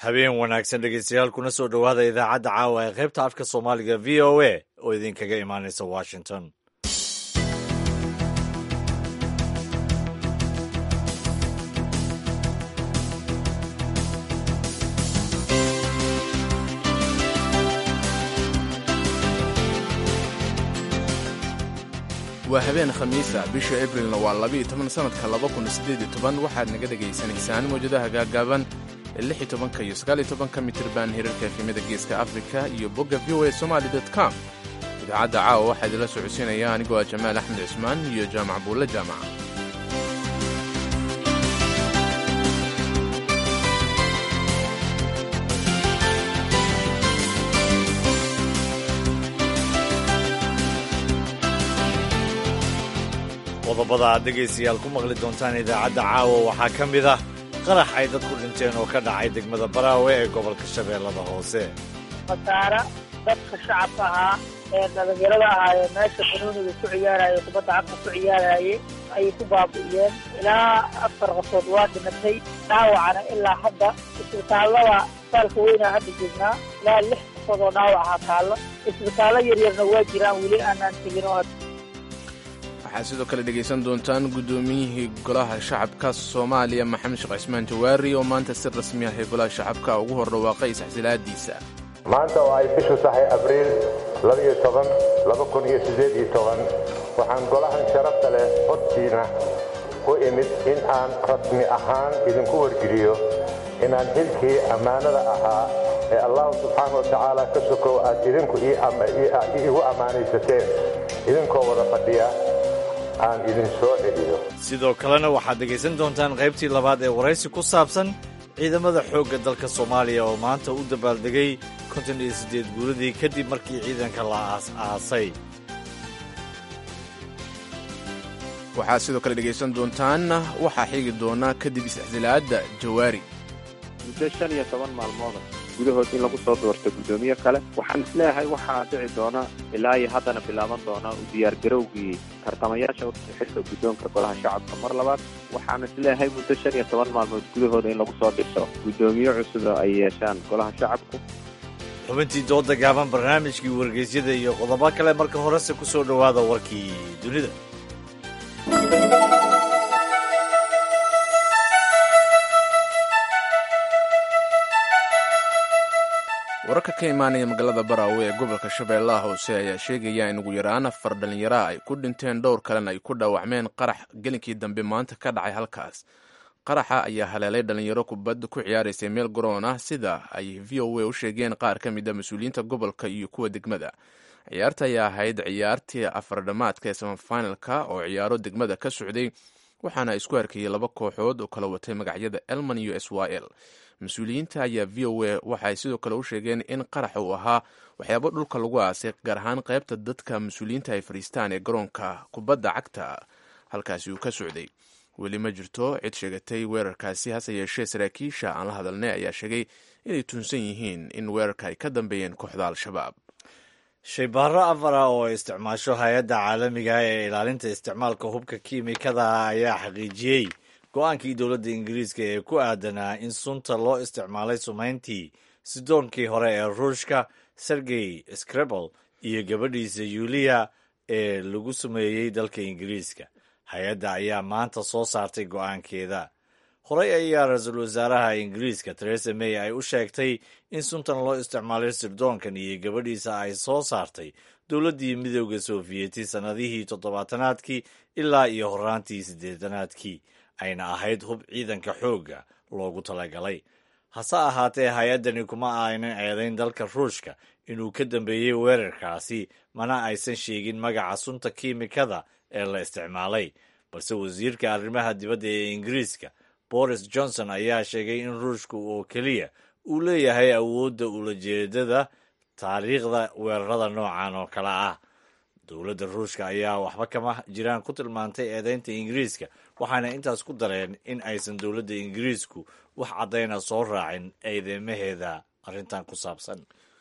habeen wanaagsan dhegeystayaal kuna soo dhowaada idaacadda caawa ee qaybta afka soomaaliga v o a oo idinkaga imaanaysa washington waa habeen khamiisa bisha abrilna waa labiiyo toban sannadka laba kun siddeed iyo toban waxaad naga dhegaysanaysaan mawjadaha gaagaaban ee lix iyo tobanka iyo sagaal iyo tobanka mitirban hirarka efemyada geeska afrika iyo bogga v o a somali dot com idaacadda caawa waxaa idinla socodsiinaya anigoo ah jamaal axmed cismaan iyo jaamac buulle jaamac qodobada aad dhegaystayaal ku maqli doontaan idaacadda caawa waxaa ka mid ah qarax ay dad ku dhinteen oo ka dhacay degmada baraawe ee gobolka shabeellada hoose khasaare dadka shacabka ahaa ee dhalinyarada ahaa ee meesha banuuniga ku ciyaaraya kubadda cagta ku ciyaarayay ayay ku baabi'iyeen ilaa afar qafood waa dhimatay dhaawacana ilaa hadda isbitaallada isbitaalka weynaa hadda joognaa ilaa lix qafood oo dhaawaca taalla isbitaallo yaryarna waa jiraan weli aanaan tegin oo waxaad sidoo kale dhegaysan doontaan guddoomiyihii golaha shacabka soomaaliya maxamed sheekh cismaan jawaari oo maanta si rasmi ah ee golaha shacabka ugu hor dhawaaqay isxsilaadiisa maanta oo ay bishu tahay abriil waxaan golahan sharafta leh hortiina u imid in aan rasmi ahaan idinku wargeliyo inaan xilkii ammaanada ahaa ee allahu subxaana wa tacaala ka sokow aad idinku iigu ammaanaysateen idinkoo wada fadhiya aan idin soo celiyo sidoo kalena waxaad dhegaysan doontaan qaybtii labaad ee waraysi ku saabsan ciidamada xoogga dalka soomaaliya oo maanta u dabaaldegay konton iyo siddeed guuradii kadib markii ciidanka la aas-aasay waxaad sidoo kale dhegaysan doontaan waxaa xigi doona kadib isixsilaadda jawaari muddo shan iyo toban maalmooda gudahood in lagu soo doorto guddoomiye kale waxaan isleeyahay waxaa dhici doona ilaa iyo haddana bilaaban doona u diyaargarowgii tartamayaasha xilka guddoonka golaha shacabka mar labaad waxaan isleeyahay muddo shan iyo toban maalmood gudahooda in lagu soo dhiso guddoomiye cusub ay yeeshaan golaha shacabku xubintii dooda gaaban barnaamijkii wargeysyada iyo qodobo kale marka horese ku soo dhowaada warkii dunida wararka ka imaanaya magaalada baraawe ee gobolka shabeellaha hoose ayaa sheegaya in ugu yaraan afar dhallinyaraha ay ku dhinteen dhowr kalena ay ku dhaawacmeen qarax gelinkii dambe maanta ka dhacay halkaas qaraxa ayaa haleelay dhallinyaro kubadda ku ciyaaraysay meel garoon ah sida ay v o a u sheegeen qaar ka mid a mas-uuliyiinta gobolka iyo kuwa degmada ciyaarta ayaa ahayd ciyaartii afardhamaadka ee samafinalka oo ciyaaro degmada ka socday waxaana isku arkayay laba kooxood oo kala watay magacyada elman iyo s y l mas-uuliyiinta ayaa v o a waxaay sidoo kale u sheegeen in qaraxa uu ahaa waxyaabo dhulka lagu aasay gaar ahaan qaybta dadka mas-uuliyiinta ay fadhiistaan ee garoonka kubadda cagta halkaasi uu ka socday weli ma jirto cid sheegatay weerarkaasi hase yeeshee saraakiisha aan la hadalnay ayaa sheegay inay tunsan yihiin in weerarka ay ka dambeeyeen kooxda al-shabaab shaybaaro afar ah oo ay isticmaasho hay-adda caalamiga ee ilaalinta isticmaalka hubka kiimikada ayaa xaqiijiyey go-aankii dowladda ingiriiska ee ku aadanaa in sunta loo isticmaalay sumayntii sidoonkii hore ee ruushka sergey screbel iyo gabadhiisa yuliya ee lagu sameeyey dalka ingiriiska hay-adda ayaa maanta soo saartay go-aankeeda horey ayaa ra-iisul wasaaraha ingiriiska teresa may ay u sheegtay in suntan loo isticmaalay sirdoonkan iyo gabadhiisa ay soo saartay dowladdii midooda sofiyeeti sannadihii toddobaatanaadkii ilaa iyo horaantii siddeetanaadkii ayna ahayd hub ciidanka xoogga loogu talagalay hase ahaatee hay-addani kuma aynan eedayn dalka ruushka inuu ka dambeeyey weerarkaasi mana aysan sheegin magaca sunta kiimikada ee la isticmaalay balse wasiirka arrimaha dibadda ee ingiriiska boris johnson ayaa sheegay in ruushka oo keliya uu leeyahay awoodda ulajeedada taariikhda weerarada noocan oo kale ah dowladda ruushka ayaa waxba kama jiraan ku tilmaantay eedeynta ingiriiska waxaana intaas ku dareen in aysan dowladda ingiriisku wax caddayna soo raacin eedeymaheeda arrintan ku saabsan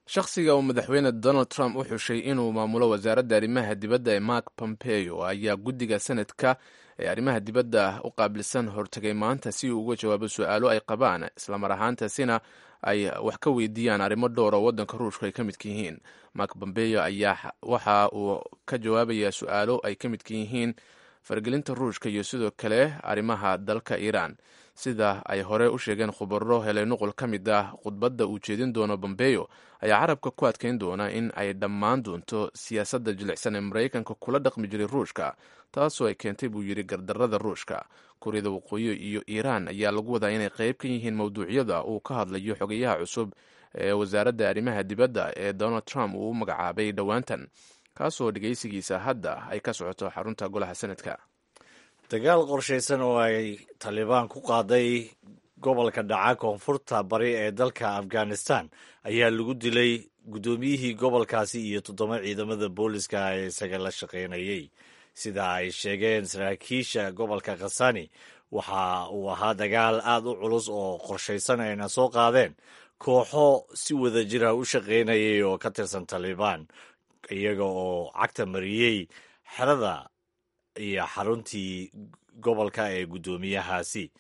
shakhsiga uu madaxweyne donald trump u xushay inuu maamulo wasaaradda arrimaha dibadda ee mark pompeo ayaa guddiga sanadka ee arrimaha dibadda u qaabilsan hortegay maanta si uu uga jawaabo su-aalo ay qabaan islamar ahaantaasina ay wax ka weydiiyaan arrimo dhowr oo waddanka ruushka ay ka midka yihiin mark pompeo ayaa waxa uu ka jawaabayaa su-aalo ay ka midka yihiin faragelinta ruushka iyo sidoo kale arrimaha dalka iiraan sida ay hore u sheegeen khubaro helay nuqul ka mid ah khudbadda uu jeedin doono bombeyo ayaa carabka ku adkeyn doona in ay dhammaan doonto siyaasadda jilicsan ee maraykanka kula dhaqmi jiray ruushka taasoo ay keentay buu yidhi gardarrada ruushka kuuriyada waqooyi iyo iiraan ayaa lagu wadaa inay qayb ka yihiin mowduucyada uu ka hadlayo xogayaha cusub ee wasaaradda arrimaha dibadda ee donald trump uu u magacaabay dhowaantan kaasoo dhegeysigiisa hadda ay ka socoto xarunta golaha senadka dagaal qorshaysan oo ay talibaan ku qaaday gobolka dhaca koonfurta bari ee dalka afghanistan ayaa lagu dilay guddoomiyihii gobolkaasi iyo toddoba ciidamada booliska ee isaga la shaqaynayey sida ay sheegeen saraakiisha gobolka khasani waxa uu ahaa dagaal aad u culus oo qorshaysan ayna soo qaadeen kooxo si wada jira u shaqaynayay oo ka tirsan talibaan iyaga oo cagta mariyey xerada iyo xaruntii gobolka ee guddoomiyahaasi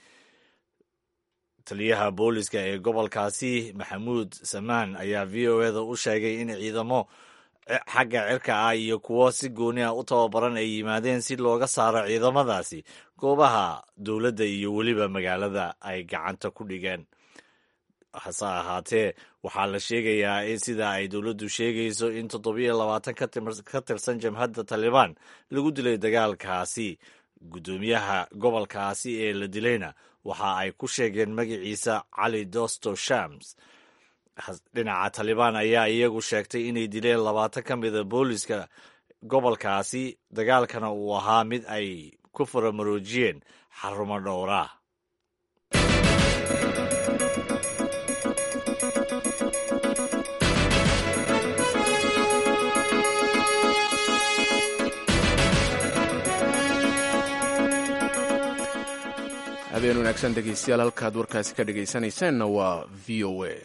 taliyaha booliska ee gobolkaasi maxamuud samaan ayaa v o eda u sheegay in ciidamo xagga cirka ah iyo kuwo si gooni ah u tababaran ay yimaadeen si looga saaro ciidamadaasi goobaha dowladda iyo weliba magaalada ay gacanta ku dhigeen hase ahaatee waxaa la sheegayaa in sida ay dowladdu sheegayso in toddobiyo labaatan ka tirsan jamhadda talibaan lagu dilay dagaalkaasi guddoomiyaha gobolkaasi ee la dilayna waxa ay ku sheegeen magaciisa cali dosto shams dhinaca talibaan ayaa iyagu sheegtay inay dileen labaatan ka mida booliska gobolkaasi dagaalkana uu ahaa mid ay ku faramaroojiyeen xarumo dhowraa habeen wanaagsan dhegeystayaal halkaad warkaasi ka dhegeysanaysaanna waa v o a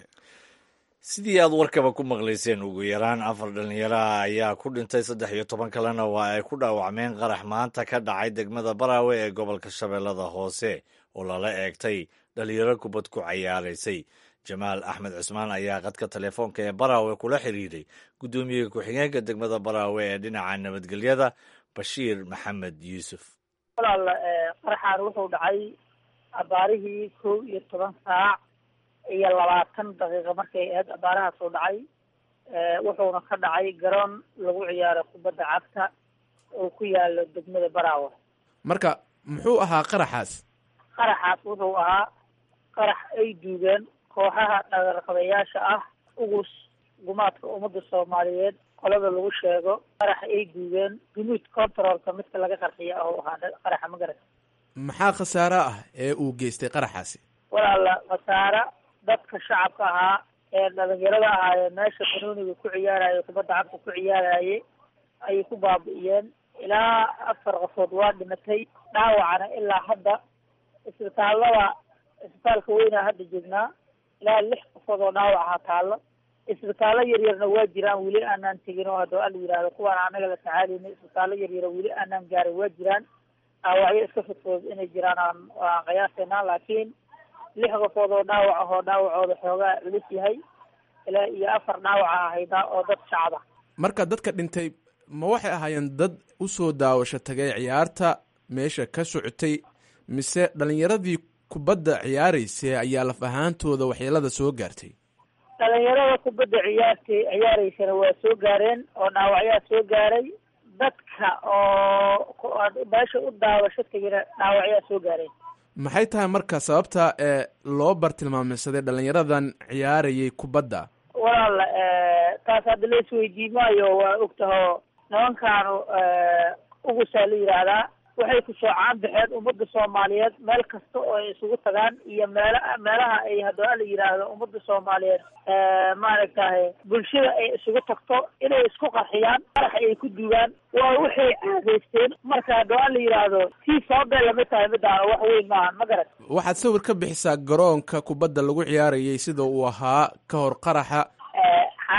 sidii aad warkaba ku maqlayseen ugu yaraan afar dhallinyaraha ayaa ku dhintay saddex iyo toban kalena waa ay ku dhaawacmeen qarax maanta ka dhacay degmada baraawe ee gobolka shabeellada hoose oo lala eegtay dhallinyaro kubad ku cayaaraysay jamaal axmed cusmaan ayaa qadka telefoonka ee baraawe kula xiriiray guddoomiye ku-xigeenka degmada baraawe ee dhinaca nabadgelyada bashiir maxamed yuusuf walaal qaraxaan wuxuu dhacay abaarihii kow iyo toban saac iyo labaatan daqiiqa markay ahayd abaarahaas uu dhacay wuxuuna ka dhacay garoon lagu ciyaaro kubadda cagta oo ku yaalo degmada baraawe marka muxuu ahaa qaraxaas qaraxaas wuxuu ahaa qarax ay duugeen kooxaha dhagarqabayaasha ah ugus gumaadka ummadda soomaaliyeed qolada lagu sheego qarax ay duugeen gunuud controlka midka laga qarxiya oo ahaa qaraxa magarat maxaa khasaare ah ee uu geystay qaraxaasi walaala khasaare dadka shacabka ahaa ee dhalinyarada ahaayee meesha banooniga ku ciyaaraya kubadda cagta ku ciyaarayay ayay ku baabi'iyeen ilaa afar qofood waa dhimatay dhaawacana ilaa hadda isbitaallada isbitaalka weynaa hadda joognaa ilaa lix qofood oo dhaawac ahaa taallo isbitaallo yaryarna waa jiraan weli aanaan tegin oo hadda ala yidhaahdo kuwaan anaga la tacaalayna isbitaallo yaryara weli aanaan gaarin waa jiraan dhaawacyo iska fudfudud inay jiraan aan aan qiyaasaynaa laakiin lix qofood oo dhaawac ahoo dhaawacooda xoogaa culus yahay ilaa iyo afar dhaawaca ahayda oo dad shacaba marka dadka dhintay ma waxay ahaayeen dad usoo daawasho tagay ciyaarta meesha ka socotay mise dhalinyaradii kubadda ciyaaraysay ayaa laf ahaantooda waxyeelada soo gaartay dhalinyarada kubadda ciyaartay ciyaareysana waa soo gaareen oo dhaawacyaa soo gaaray dadka oo meesha u daawasho tegina dhaawacyaa soo gaareen maxay tahay marka sababta ee loo bartilmaameysaday dhalinyaradan ciyaarayay kubadda walaal taas hadda la isweydiin maayo waa ogtahoo nimankaanu ugusaa la yidhaahdaa waxay ku soocaan baxeen ummadda soomaaliyeed meel kasta oo ay isugu tagaan iyo meela meelaha ay haddoo la yidhaahdo ummadda soomaaliyeed maaragtahay bulshada ay isugu tagto inay isku qarxiyaan qarax ay ku duugaan waa waxay caadaysteen marka haddoo la yidhaahdo tii sababay lamid tahay midaana wax weyn maahan ma garat waxaad sawir ka bixisaa garoonka kubadda lagu ciyaarayay sida uu ahaa ka hor qaraxa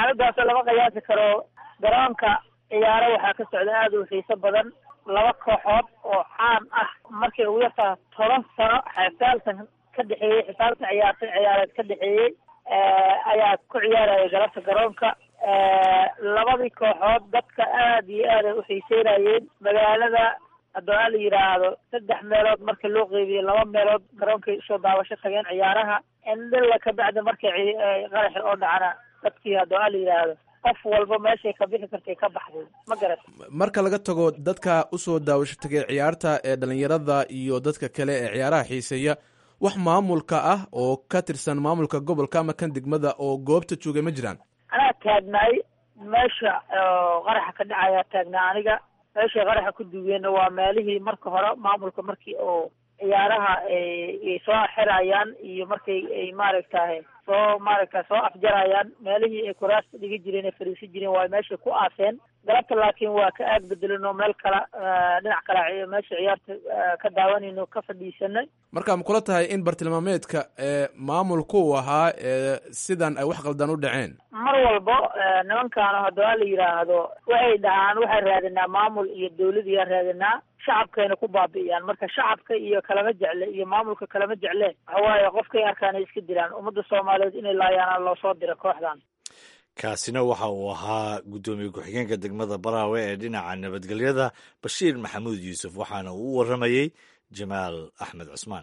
xaaladaasoo lama qiyaasi karo garoonka ciyaaro waxaa ka socda aada u xiiso badan laba kooxood oo caan ah markay ugu yartaa toban sano xisaaltan ka dhexeeyey xisaaltan ciyaarta ciyaareed ka dhexeeyey ayaa ku ciyaaraya galabta garoonka labadii kooxood dadka aada iyo aad ay uxiiseynayeen magaalada haddoo a la yidhaahdo saddex meelood marka loo qeybiyo laba meelood garoonkay usoo daawasho tageen ciyaaraha indhila kabacdi markay qaraxi oo dhacana dadkii haddoo a la yidhaahdo qof walba meeshay ka bixi kartay ka baxday ma garat marka laga tago dadka usoo daawasho tagay ciyaarta ee dhalinyarada iyo dadka kale ee ciyaaraha xiiseeya wax maamulka ah oo ka tirsan maamulka gobolka ama kan degmada oo goobta joogay ma jiraan anaa taagnaay meesha qaraxa ka dhacaya taagnaa aniga meeshay qaraxa ku duugeenna waa meelihii marka hore maamulka markii oo ciyaaraha ay soo xirayaan iyo markay ay maaragtahay soo maaragta soo afjarayaan meelihii ay kuraasta dhigi jireen ee fariisan jireen waa meeshay ku aaseen galabta laakiin waa ka aag bedelan oo meel kala dhinac kala meesha ciyaarta ka daawanayno ka fadhiisanay marka ma kula tahay in bartilmaameedka maamulku uu ahaa sidan ay wax qaldan u dhaceen mar walbo nimankaana haddoo la yidhaahdo waxay dhahaan waxaan raadinaa maamul iyo dawlad iyaan raadinaa shacabkayna ku baabi'iyaan marka shacabka iyo kalama jecle iyo maamulka kalama jecle waxawaaye qofkay arkaan ay iska dilaan ummadda soomaaliyeed inay laayaana loo soo dira kooxdan kaasina waxa uu ahaa guddoomiye ku-xigeenka degmada baraawe ee dhinaca nabadgelyada bashiir maxamuud yuusuf waxaana uu u warramayey jamaal axmed cusmaan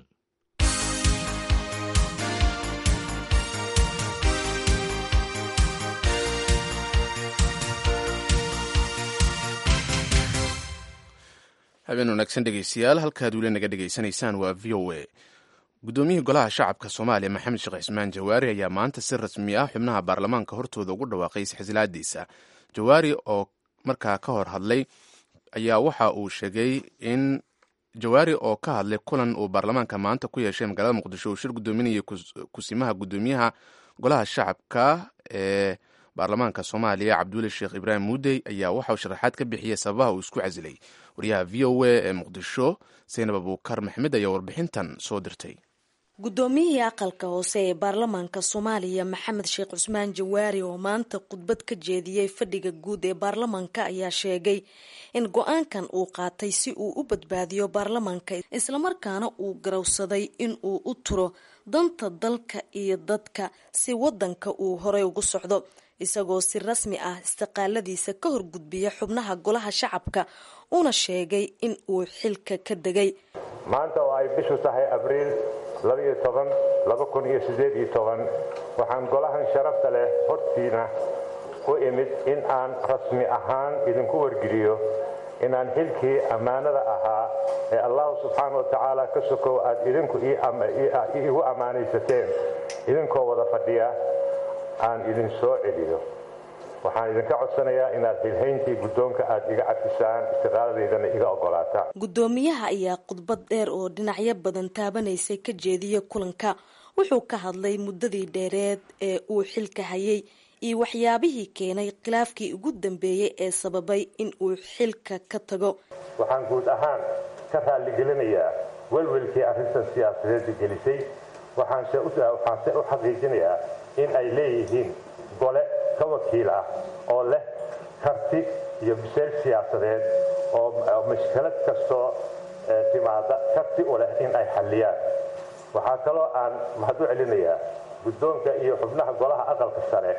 habeen wanaagsan dhegeystayaal halkaad weli naga dhegeysanaysaan waa v o a guddoomiyihii golaha shacabka soomaaliya maxamed sheekh cismaan jawaari ayaa maanta si rasmi ah xubnaha baarlamaanka hortooda ugu dhawaaqay isxisilaadiisa jawaari oo markaa ka hor hadlay ayaa waxa uu sheegay in jawaari oo ka hadlay kulan uu baarlamaanka maanta ku yeeshay magaalada muqdisho uu shir guddoominayay kusimaha guddoomiyaha golaha shacabka ee baarlamaanka soomaaliya cabduuli sheekh ibraahim muudey ayaa waxa uu sharaxaad ka bixiyey sababaha uu isku casilay wariyaha v o a ee muqdisho saynab abuukar maxmed ayaa warbixintan soo dirtay guddoomiyihii aqalka hoose ee baarlamaanka soomaaliya maxamed sheekh cusmaan jawaari oo maanta khudbad ka jeediyey fadhiga guud ee baarlamaanka ayaa sheegay in go-aankan uu qaatay si uu u badbaadiyo baarlamaanka islamarkaana uu garowsaday in uu u turo danta dalka iyo dadka si wadanka uu horey ugu socdo isagoo si rasmi ah istiqaaladiisa ka horgudbiya xubnaha golaha shacabka una sheegay in uu xilka ka degay maanta oo ay bishu tahay abriil labaiyo toban laba kun iyo siddeed iyo toban waxaan golahan sharafta leh hortiina u imid in aan rasmi ahaan idinku wargeliyo inaan xilkii ammaanada ahaa ee allahu subxaana wa tacaala ka sokow aad idinku iigu ammaanaysateen idinkoo wada fadhiya aan idin soo celiyo waxaan idinka codsanayaa inaad xilhayntii guddoonka aad iga cadfisaan istiqaaladeydana iga ogolaataan guddoomiyaha ayaa khudbad dheer oo dhinacyo badan taabanaysay ka jeediyey kulanka wuxuu ka hadlay muddadii dheereed ee uu xilka hayay iyo waxyaabihii keenay khilaafkii ugu dambeeyey ee sababay in uu xilka ka tago waxaan guud ahaan ka raalligelinayaa welwelkii arrintan siyaasadeedda gelisay waxaanse u xaqiijinayaa in ay leeyihiin gole ka wakiil ah oo leh karti iyo biseyl siyaasadeed oo mashkalad kastoo timaada karti u leh in ay xalliyaan waxaa kaloo aan mahad u celinayaa guddoonka iyo xubnaha golaha aqalka sare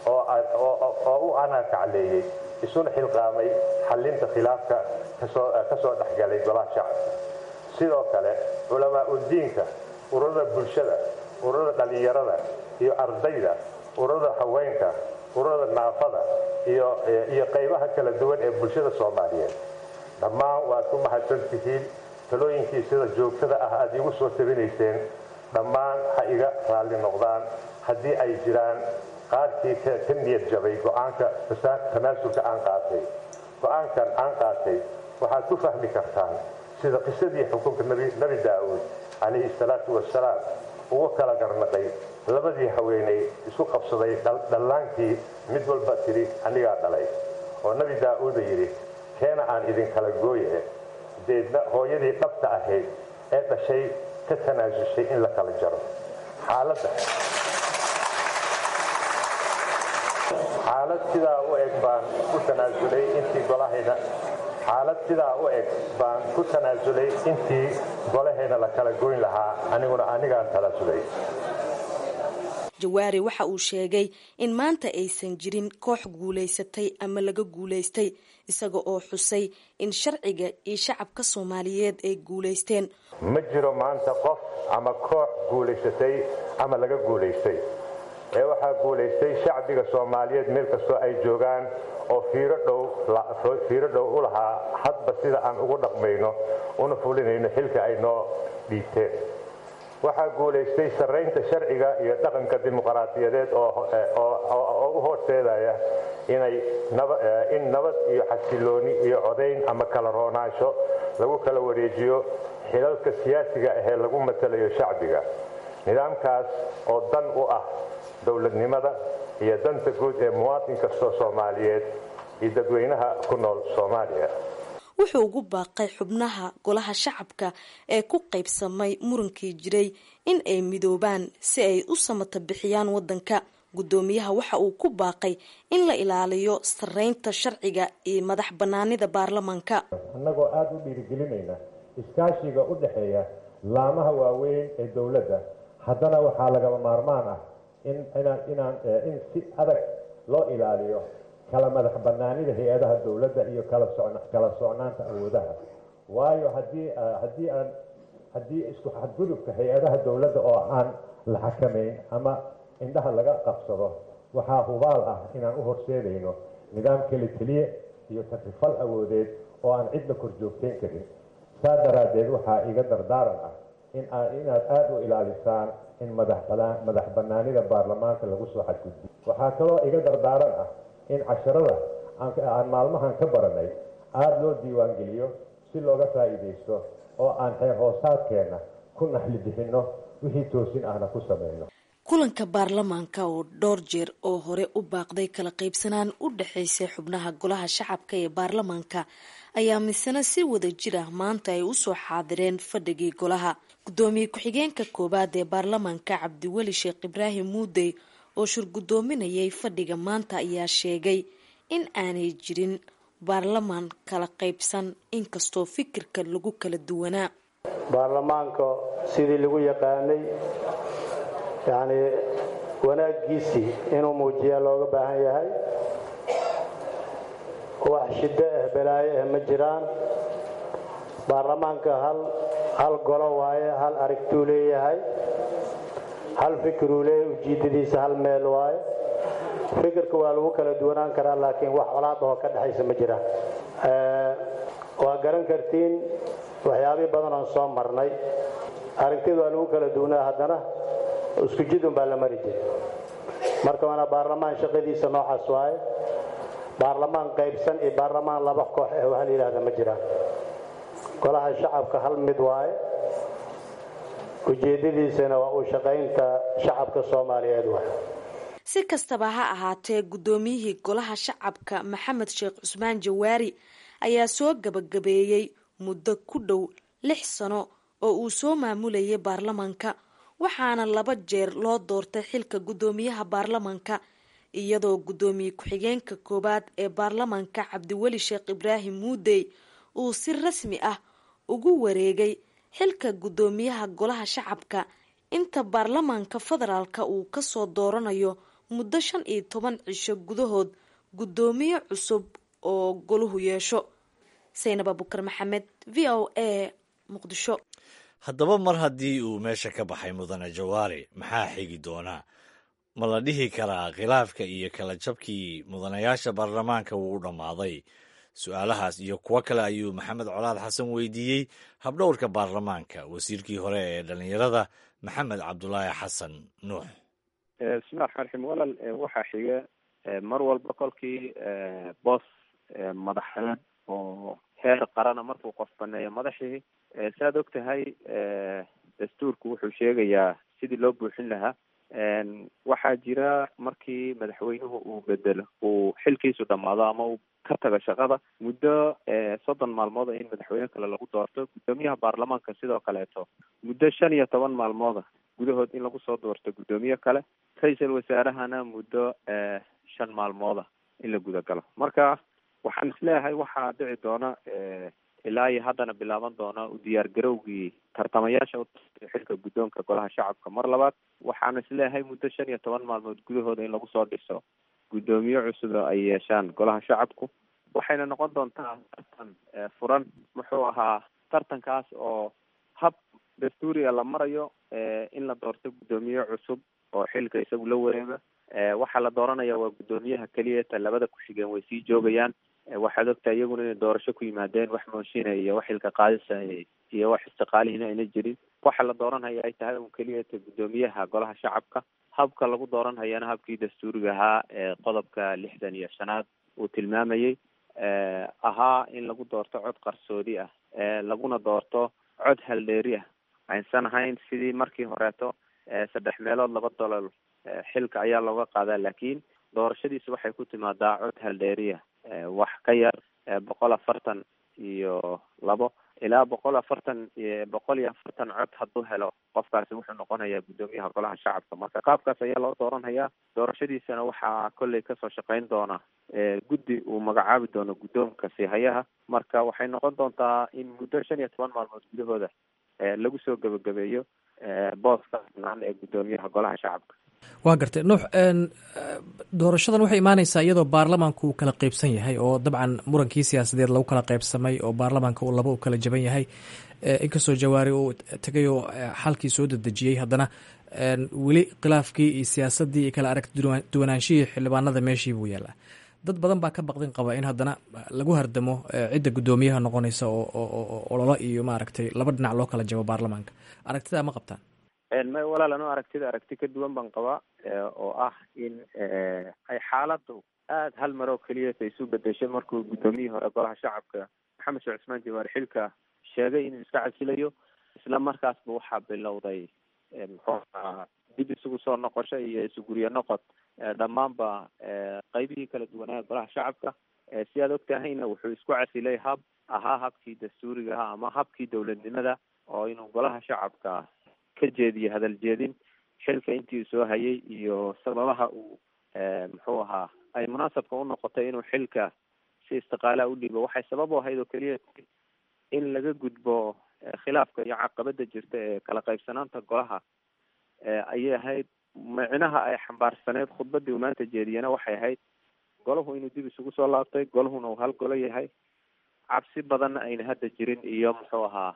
oo u anaakacleeyey isuna xilqaamay xallinta khilaafka ka soo dhexgalay golaha shacabka sidoo kale culamaa udiinka ururada bulshada ururada dhallinyarada iyo ardayda ururada haweenka ururada naafada iyo qaybaha kala duwan ee bulshada soomaaliyeed dhammaan waad ku mahadsan tihiin talooyinkii sida joogtada ah aad iigu soo tabinayseen dhammaan ha iga raalli noqdaan haddii ay jiraan qaarkii ka niyad jabay go-aanka tanaasulka aan qaatay go-aankan aan qaatay waxaad ku fahmi kartaan sida qisadii xukunka nebi daa'uud calayhi salaatu wasalaam ugu kala garnaqay labadii haweenay isku qabsaday dhallaankii mid walba tidhi anigaa dhalay oo nebi daa'uuda yidhi keena aan idinkala gooye deedna hooyadii dhabta ahayd ee dhashay ka tanaasushay in la kala jaro xaaladda xaalad sidaa u eg baan ku tanaasulay intii golahayna xaalad sidaa u eg baan ku tanaasulay intii golahayna la kala goyn lahaa aniguna anigaan tanaasulay jawaari waxa uu sheegay in maanta aysan jirin koox guulaysatay ama laga guulaystay isaga oo xusay in sharciga iyo shacabka soomaaliyeed ay guulaysteen ma jiro maanta qof ama koox guulaysatay ama laga guulaystay ee waxaa guulaystay shacbiga soomaaliyeed meel kastoo ay joogaan oo fiiro dhow fiiro dhow u lahaa hadba sida aan ugu dhaqmayno una fulinayno xilka ay noo dhiibteen waxaa guulaystay sarraynta sharciga iyo dhaqanka dimuqraadiyadeed oo u horseedaya inay in nabad iyo xasilooni iyo codayn ama kala roonaansho lagu kala wareejiyo xilalka siyaasiga ahee lagu matalayo shacbiga nidaamkaas oo dan u ah dowladnimada iyo danta guud ee muwaadin kastoo soomaaliyeed iyo dadweynaha ku nool soomaaliya wuxuu ugu baaqay xubnaha golaha shacabka ee ku qaybsamay murankii jiray in ay midoobaan si ay u samata bixiyaan waddanka guddoomiyaha waxa uu ku baaqay in la ilaaliyo sarreynta sharciga iyo madax bannaanida baarlamaanka annagoo aada u dhiirigelinayna iskaashiga u dhexeeya laamaha waaweyn ee dowladda haddana waxaa lagama maarmaan ah in inaan in si adag loo ilaaliyo kala madax banaanida hay-adaha dowladda iyo kala kala socnaanta awoodaha waayo haddii haddii aan haddii isku xadgudubka hay-adaha dowladda oo aan la xakamayn ama indhaha laga qabsado waxaa hubaal ah inaan u horseedayno nidaam keli keliye iyo takrifal awoodeed oo aan cidna kor joogteyn karin saa daraaddeed waxaa iga dardaaran ah in inaad aada u ilaalisaan in madax banaanida baarlamaanka lagu soo xadgudbiyo waxaa kaloo iga dardaaran ah in casharada aan maalmahan ka baranay aada loo diiwaangeliyo si looga faa'iidaysto oo aan xeer hoosaadkeenna ku naxli bixinno wixii toosin ahna ku samayno kulanka baarlamaanka oo dhowr jeer oo hore u baaqday kala qaybsanaan u dhexaysay xubnaha golaha shacabka ee baarlamaanka ayaa misena si wada jir ah maanta ay usoo xaadireen fadhigii golaha guddoomiye ku-xigeenka koowaad ee baarlamaanka cabdiweli sheekh ibraahim muudey oo shur guddoominayay fadhiga maanta ayaa sheegay in aanay jirin baarlamaan kala qaybsan inkastoo fikirka lagu kala duwanaa baarlamaanka sidii lagu yaqaanay yacnii wanaaggiisii inuu muujiyaa looga baahan yahay wax shiddo ah balaayo ah ma jiraan baarlamaanka hal hal golo waaye hal aragtuu leeyahay hal fikiruu leeyahay ujiiddadiisa hal meel waaye fikirka waa lagu kala duwanaan karaa laakiin wax colaad oo ka dhexaysa ma jiraan waa garan kartiin waxyaabihii badan oon soo marnay aragtida waa lagu kala duwanaa haddana isku jidun baa la mari jiray marka waana baarlamaan shaqadiisa noocaas waaye baarlamaan qaybsan iyo baarlamaan laba koox ah waxa la yidhahda ma jiraan golaha shacabka hal mid waaye ujeeddadiisana waa uu shaqaynta shacabka soomaaliyeed waay si kastaba ha ahaatee guddoomiyihii golaha shacabka maxamed sheekh cusmaan jawaari ayaa soo gabagabeeyey muddo ku dhow lix sano oo uu soo maamulayay baarlamaanka waxaana laba jeer loo doortay xilka guddoomiyaha baarlamaanka iyadoo guddoomiye ku-xigeenka koowaad ee baarlamaanka cabdiweli sheekh ibraahim muudey uu si rasmi ah ugu wareegay xilka guddoomiyaha golaha shacabka inta baarlamaanka federaalka uu kasoo dooranayo muddo shan iyo toban cisho gudahood guddoomiye cusub oo goluhu yeesho saynab abukar maxamed v o a muqdisho haddaba mar haddii uu meesha ka baxay mudane jawaari maxaa xigi doonaa ma la dhihi karaa khilaafka iyo kala jabkii mudanayaasha baarlamaanka wuu u dhammaaday su-aalahaas iyo kuwo kale ayuu maxamed colaad xasan weydiiyey habdhowrka baarlamaanka wasiirkii hore ee dhallinyarada maxamed cabdulaahi xasan nuux bismillahi raxmaan raxiim walal waxaa xiga mar walba kolkii boos madaxeed oo heer qarana markuu qof baneeyo madaxii saaad og tahay dastuurku wuxuu sheegayaa sidii loo buuxin lahaa waxaa jira markii madaxweynuhu uu bedelo uu xilkiisu dhamaado ama uu ka tago shaqada muddo soddon maalmooda in madaxweyne kale lagu doorto guddoomiyaha baarlamaanka sidoo kaleeto muddo shan iyo toban maalmooda gudahood in lagu soo doorto guddoomiye kale ra-iisul wasaarahana muddo shan maalmooda in la gudagalo marka waxaan isleeyahay waxaa dhici doona ilaa iyo haddana bilaaban doona u diyaar garowgii tartamayaasha xilka guddoonka golaha shacabka mar labaad waxaan isleeyahay muddo shan iyo toban maalmood gudahooda in lagu soo dhiso guddoomiye cusub oo ay yeeshaan golaha shacabku waxayna noqon doontaa tartan furan muxuu ahaa tartankaas oo hab dastuuriga la marayo in la doorto guddoomiye cusub oo xilka isagu la wareega waxaa la dooranaya waa guddoomiyaha keliya ta labada ku-xigeen way sii joogayaan waxaad ogtahay iyaguna inay doorasho ku yimaadeen wax mooshinaya iyo wax xilka qaadisa iyo wax istiqaalihiina ayna jirin waxa la dooranhaya ay tahay un keliya ta guddoomiyaha golaha shacabka habka lagu dooranhayana habkii dastuuriga ahaa ee qodobka lixdan iyo shanaad uu tilmaamayey ahaa in lagu doorto cod qarsoodi ah laguna doorto cod haldheeri ah aysan ahayn sidii markii horeeto saddex meelood laba dolol xilka ayaa looga qaadaa laakiin doorashadiisu waxay ku timaadaa cod haldheeriya wax ka yar boqol afartan iyo labo ilaa boqol afartan boqol iyo afartan cod hadduu helo qofkaasi wuxuu noqonayaa guddoomiyaha golaha shacabka marka qaabkaas ayaa loo dooranhayaa doorashadiisana waxaa kolley kasoo shaqeyn doona guddi uu magacaabi doono guddoonka siihayaha marka waxay noqon doontaa in muddo shan iyo toban maalmood gudahooda lagu soo gebagabeeyo booska naan ee guddoomiyaha golaha shacabka waa gartay nuux doorashadan waxay imaaneysaa iyadoo baarlamaanku uu kala qeybsan yahay oo dabcan murankii siyaasadeed lagu kala qeybsamay oo baarlamaanka uu laba u kala jaban yahay inkastoo jawaari uu tegay oo xalkii soo dedejiyey haddana weli khilaafkii iyo siyaasadii iyo kala aragti duwanaanshihii xildhibaanada meeshii buu yaallaa dad badan baa ka baqdin qaba in haddana lagu hardamo cidda guddoomiyaha noqonaysa oo ololo iyo maaragtay laba dhinac loo kala jabo baarlamaanka aragtidaa ma qabtaan may walaal anu aragtida aragti ka duwan baan qabaa oo ah in ay xaaladu aada hal maroo keliyata isu bedeshay markuu guddoomiyihii hore golaha shacabka maxamed sheekh cusmaan jawaar xilka sheegay inuu iska casilayo isla markaasba waxaa bilowday muxuu ahaa dib isugu soo noqosho iyo isuguryo noqod dhammaanba qeybihii kala duwanaa golaha shacabka si aad og tahayna wuxuu isku casilay hab ahaa habkii dastuuriga ahaa ama habkii dowladnimada oo inuu golaha shacabka ka jeediyo hadal jeedin xilka intii soo hayay iyo sababaha uu muxuu ahaa ay munaasabka u noqotay inuu xilka si istiqaalaha u dhiibo waxay sabab u ahayd oo keliya in laga gudbo khilaafka iyo caqabada jirta ee kala qaybsanaanta golaha ayay ahayd micnaha ay xambaarsaneyd khudbadii uu maanta jeediyena waxay ahayd golahu inuu dib isugu soo laabtay golahuna uu hal golo yahay cabsi badanna ayna hadda jirin iyo muxuu ahaa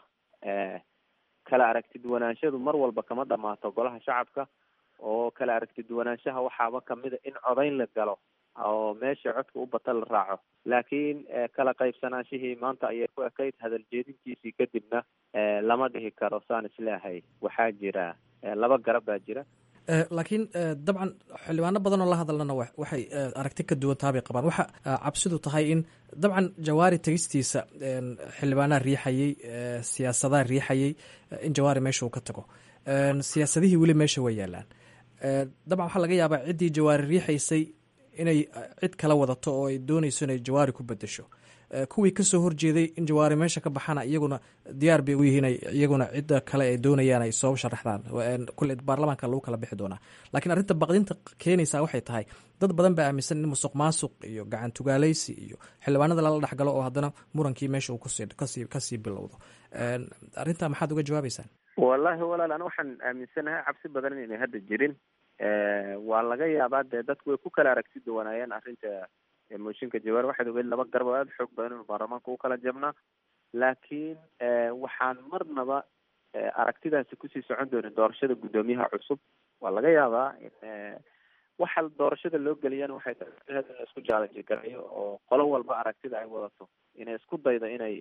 kala aragti duwanaanshadu mar walba kama dhamaato golaha shacabka oo kala aragti duwanaanshaha waxaaba kamida in codayn la galo oo meesha codka u bata la raaco laakiin kala qaybsanaanshihii maanta ayay ku ekayd hadal jeedintiisii kadibna lama dhihi karo saan isleehay waxaa jira laba garab baa jira laakiin dabcan xildhibaano badan oo la hadalnana waxay aragti ka duwan taabay qabaan waxa cabsidu tahay in dabcan jawaari tegistiisa xildhibaanaha riixayey siyaasadaha riixayey in jawaari meesha uu ka tago siyaasadihii weli meesha way yaalaan dabcan waxaa laga yaabaa ciddii jawaari riixaysay inay cid kala wadato oo ay doonayso inay jawaari ku bedesho kuwii kasoo horjeeday in jawaari meesha ka baxana iyaguna diyaar bay u yihiin iyaguna cidda kale ay doonayaan ay soo sharaxdaan kule baarlamaanka lagu kala bixi doonaa laakiin arrinta baqdinta keenaysa waxay tahay dad badan baa aaminsan in musuq maasuq iyo gacan tugaaleysi iyo xildhibaanada lala dhexgalo oo haddana murankii meesha uu kasii kasii bilowdo arrintaa maxaad uga jawaabeysaan wallahi walaal ana waxaan aaminsanahay cabsi badan inay hadda jirin waa laga yaabaa dee dadku way ku kala aragti duwanaayeen arrinta mooshinka jawaar waxaad ogeyd laba garab oo aada xoog badan inuu baarlamaanka u kala jabnaa laakiin waxaan marnaba aragtidaasi kusii socon doonin doorashada guddoomiyaha cusub waa laga yaabaa in waxa doorashada loo geliyana waxay tahay in la isku jaalanji garayo oo qolo walba aragtida ay wadato inay isku daydo inay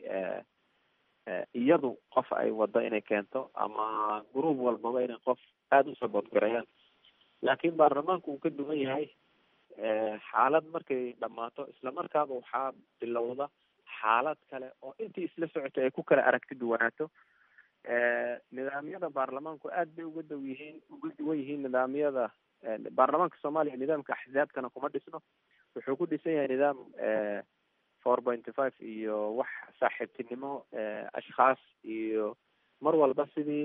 iyadu qof ay wado inay keento ama group walbaba inay qof aada u sabood garayaan laakiin baarlamaanku uu ka duwan yahay xaalad markay dhammaato islamarkaaba waxaa bilowda xaalad kale oo intii isla socotay ay ku kala aragti duwanaato nidaamyada baarlamaanku aad bay uga dow yihiin uga duwan yihiin nidaamyada baarlamaanka soomaaliya nidaamka axsaabkana kuma dhisno wuxuu ku dhisan yahay nidaam four pointy five iyo wax saaxiibtinimo ashkhaas iyo mar walba sidii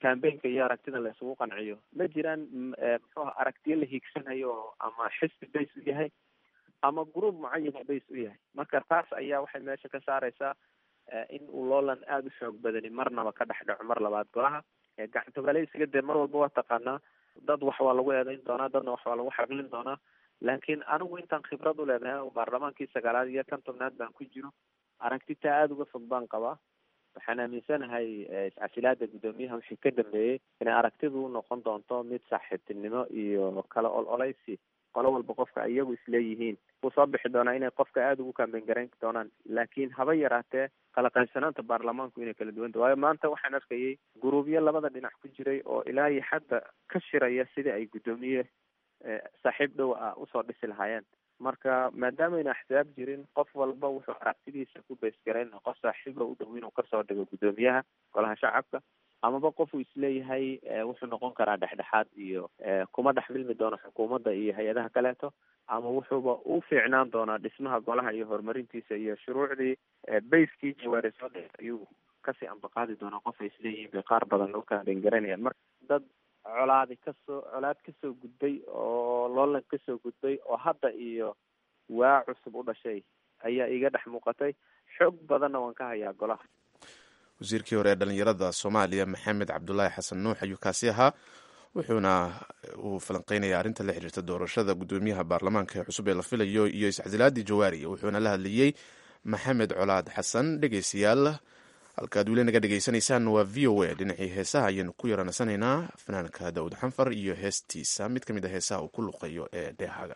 cambaynka iyo aragtida la isugu qanciyo ma jiraan muxuuha aragtiyo la hiigsanayo ama xisbi base u yahay ama group mucayana base u yahay marka taas ayaa waxay meesha ka saareysaa in uu loolan aada u xoog badani marnaba ka dhex dhaco mar labaad golaha gacantogaleysiga dee mar walba waa taqaanaa dad wax waa lagu eedeyn doonaa dadna wax waa lagu xaqlin doonaa laakiin anigu intaan khibrad u leedahay baarlamaankii sagaalaad iyo kan tobnaad baan ku jiro aragtitaa aada uga fog baan qabaa waxaan aaminsanahay iscasilaada guddoomiyaha wixii ka dambeeyey inay aragtidu noqon doonto mid saaxiibtinimo iyo kala ol oleysi qolo walba qofka iyagu isleeyihiin wuu soo bixi doonaa inay qofka aada ugu kambeyn garayn doonaan laakiin haba yaraatee kala qaybsanaanta baarlamaanku inay kala duwanta waayo maanta waxaan arkayay guruubyo labada dhinac ku jiray oo ilaa iyo hadda ka shiraya sidii ay guddoomiye saaxiib dhow ah usoo dhisi lahaayeen marka maadaama ayna axsaab jirin qof walba wuxuu aragtidiisa ku beysgarayn qof saaxiiba u dhow inuu kasoo dhigo guddoomiyaha golaha shacabka amaba qofuu isleeyahay wuxuu noqon karaa dhexdhexaad iyo kuma dhex milmi doono xukuumadda iyo hay-adaha kaleeto ama wuxuuba u fiicnaan doonaa dhismaha golaha iyo horumarintiisa iyo shuruucdii bayskii jawaari soo dhe ayuu kasii ambaqaadi doonaa qof ay isleeyihiin bay qaar badan loo kaambeyn garanayaan marka dad colaadi kasoo colaad kasoo gudbay oo loolan kasoo gudbay oo hadda iyo waa cusub u dhashay ayaa iga dhex muuqatay xoog badanna waan ka hayaa golaha wasiirkii hore ee dhalinyarada soomaaliya maxamed cabdulaahi xasan nuux ayuu kaasi ahaa wuxuuna uu falanqeynaya arrinta la xiriirta doorashada guddoomiyaha baarlamaanka ee cusub ee la filayo iyo iscasilaadii jawaari wuxuuna la hadlayey maxamed colaad xasan dhegeystayaal halkaad weli naga dhegeysanaysaan waa v o a dhinacii heesaha ayaynu ku yaranasanaynaa fanaanka daawud xanfar iyo heestiisa mid ka mid a heesaha uu ku luqeeyo ee dheehaga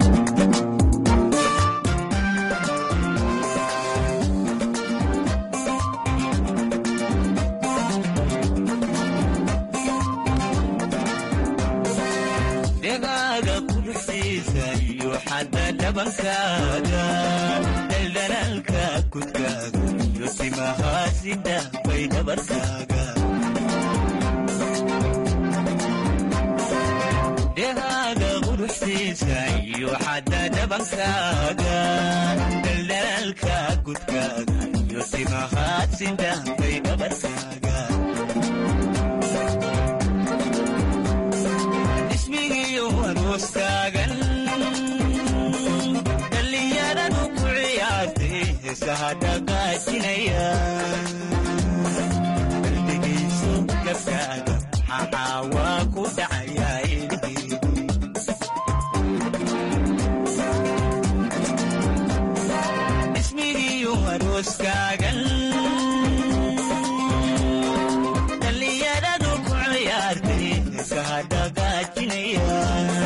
daldalaalka kudkaaga iyo timahaasida bay dhabarkaaga dhehaaga quruxsiisa iyo xadda dhabankaaga daldalaalka kudkaaga iyo timahaasida bay dhabarkaaga ismigiyo arooskaagan daldegayso gabkaaga maxaa waa ku dhacayaa ilheedi ismigiyo arooskaagan dhallinyaradu ku ciyaartay heesaha dhagaajinaya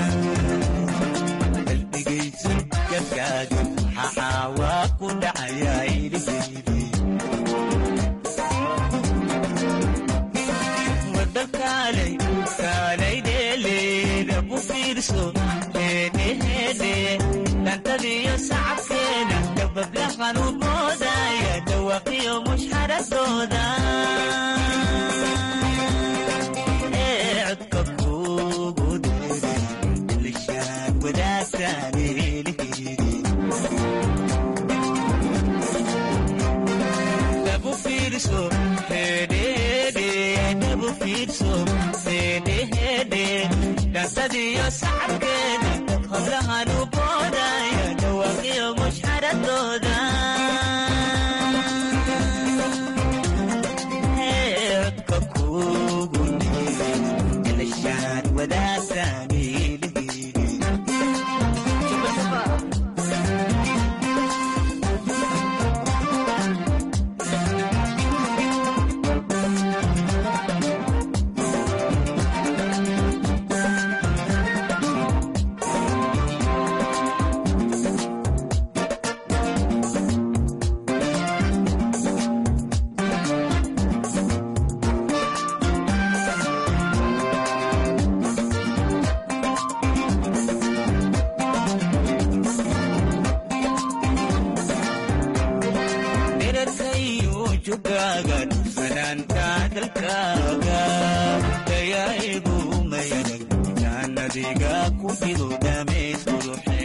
daldegayso gabkaaga maxaa waa ku dhacayaa ilheedi wadakaalay kaalay dheeleeda ku fiirso heedheheedhe dhantadiyo sacabkeeda dabablahan u boodaya dhawaqiyo mushxaradooda ee codka kuugu dheere lishaan wadaagtaan eelheedi dabu fiirso hedhehedhe dabu fiirso hedhehedhe dhantadiyo sacabkeeda hablahan u boodaya dhawaaqiyo mushxaradooda codka kuugu dheere lishaan wadaagtaan eelheedi dherarkayu jugaaga dhufanaanta dalkaaga dayaigu mayanag jaanadiga ku fido dhamays quruxay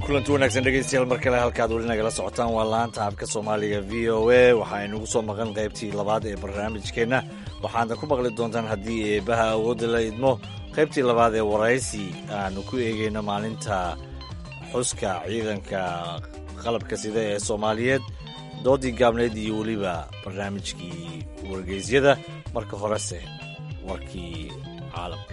kulanti wanaagsan dhegeystayaal mar kale halkaad weli nagala socotaan waa laanta habka soomaaliga v o a waxaa inugu soo maqan qaybtii labaad ee barnaamijkeenna waxaadna ku maqli doontaan haddii eebaha awoodda la idmo qaybtii labaad ee waraysi aanu ku eegeyno maalinta xuska ciidanka qalabka sida ee soomaaliyeed doodii gaabneyd iyo weliba barnaamijkii wargeysyada marka horese warkii caalamka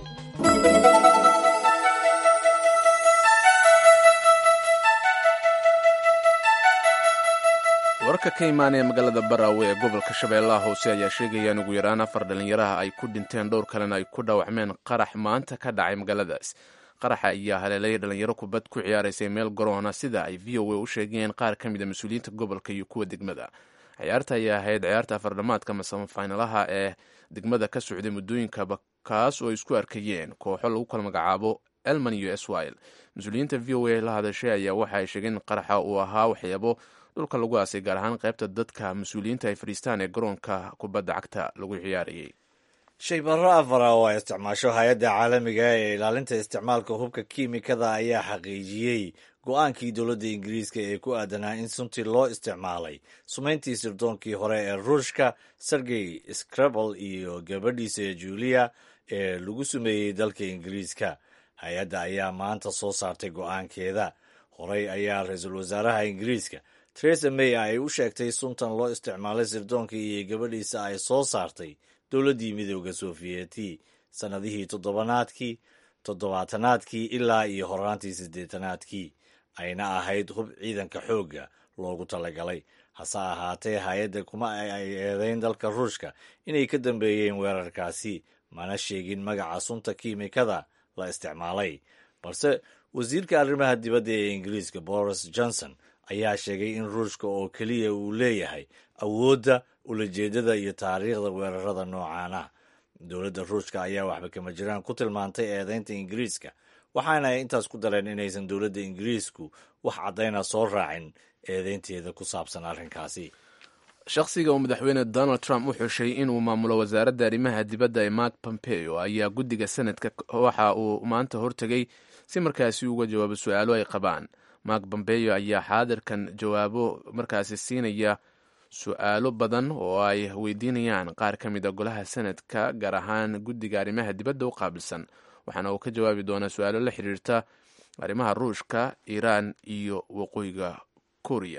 wararka ka imaanaya magaalada baraawe ee gobolka shabeellaha hoose ayaa sheegaya in ugu yaraan afar dhallinyaraha ay ku dhinteen dhowr kalena ay ku dhaawacmeen qarax maanta ka dhacay magaaladaas qaraxa ayaa haleelay dhalinyaro kubad ku ciyaaraysay meel garoona sida ay v o a u sheegayeen qaar ka mid a mas-uuliyiinta gobolka iyo kuwa degmada ciyaarta ayaa ahayd ciyaarta afardhamaadka masamafaynalaha ee degmada ka socday muddooyinkaba kaas oo ay isku arkayeen kooxo lagu kala magacaabo elman iyo eswil mas-uuliyiinta v o a la hadashay ayaa waxa ay sheegeen in qaraxa uu ahaa waxyaabo dhulka lagu aasay gaar ahaan qaybta dadka mas-uuliyiinta ay fadhiistaan ee garoonka kubadda cagta lagu ciyaarayay shaybarro afara oo ay isticmaasho hay-adda caalamiga ee ilaalinta isticmaalka hubka kiimikada ayaa xaqiijiyey go-aankii dowladda ingiriiska ee ku aadanaa in suntii loo isticmaalay sumayntii sirdoonkii hore ee ruushka sergey scrabel iyo gabadhiisa julia ee lagu sumeeyey dalka ingiriiska hay-adda ayaa maanta soo saartay go-aankeeda horey ayaa ra-iisul wasaaraha ingiriiska teresa may ay u sheegtay suntan loo isticmaalay sirdoonkii iyo gabadhiisa ay soo saartay dowladdii midooda sofiyeeti sannadihii toddobanaadkii toddobaatanaadkii ilaa iyo horaantii siddeetanaadkii ayna ahayd hub ciidanka xoogga loogu talagalay hase ahaatee hay-adda kuma ay eedeyn dalka ruushka inay ka dambeeyeen weerarkaasi mana sheegin magaca sunta kiimikada la isticmaalay balse wasiirka arrimaha dibadda ee ingiriiska boris johnson ayaa sheegay in ruushka oo keliya uu leeyahay awoodda ulajeedada iyo taariikhda weerarada noocaana dowladda ruushka ayaa waxba kama jiraan ku tilmaantay eedeynta ingiriiska waxaana ay intaas ku dareen inaysan dowladda ingiriisku wax caddayna soo raacin eedeynteeda ku saabsan arrinkaasi shakhsiga uu madaxweyne donald trump u xushay inuu maamulo wasaaradda arrimaha dibadda ee mark pompeo ayaa guddiga sanadka waxa uu maanta hortegay si markaasi uga jawaabo su-aalo ay qabaan mark pompeo ayaa xaadirkan jawaabo markaasi siinaya su-aalo badan oo ay weydiinayaan qaar ka mid a golaha sanadka gaar ahaan guddiga arrimaha dibadda u qaabilsan waxaana uu ka jawaabi doonaa su-aalo la xiriirta arrimaha ruushka iiraan iyo waqooyiga kuuriya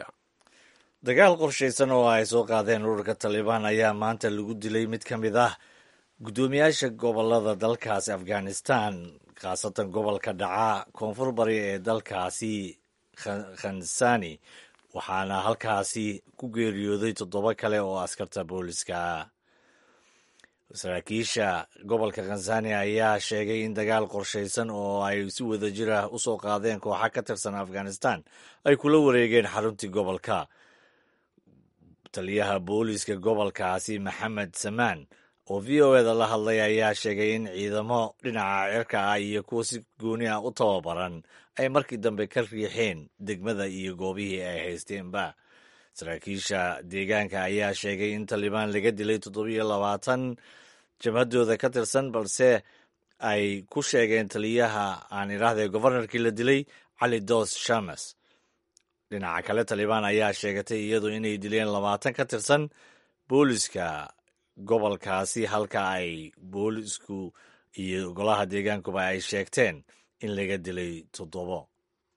dagaal qorshaysan oo ay soo qaadeen ururka talibaan ayaa maanta lagu dilay mid ka mid ah guddoomiyaasha gobolada dalkaasi afghanistan khaasatan gobolka dhaca koonfur bari ee dalkaasi khansani waxaana halkaasi ku geeriyooday toddoba kale oo askarta booliska saraakiisha gobolka khansani ayaa sheegay in dagaal qorshaysan oo ay si wada jir ah u soo qaadeen kooxa ka tirsan afghanistan ay kula wareegeen xaruntii gobolka taliyaha booliska gobolkaasi maxamed samaan oo v o eda la hadlay ayaa sheegay in ciidamo dhinaca cirka ah iyo kuwa si gooni ah u tababaran ay markii dambe ka riixeen degmada iyo goobihii ay haysteenba saraakiisha deegaanka ayaa sheegay in talibaan laga dilay toddobiyo labaatan jabhadooda ka tirsan balse ay ku sheegeen taliyaha aan idhaahdee gofarnarkii la dilay cali dos shames dhinaca kale talibaan ayaa sheegatay iyadu inay dileen labaatan ka tirsan booliska gobolkaasi halka ay boolisku iyo golaha deegaankuba ay sheegteen in laga dilay toddobo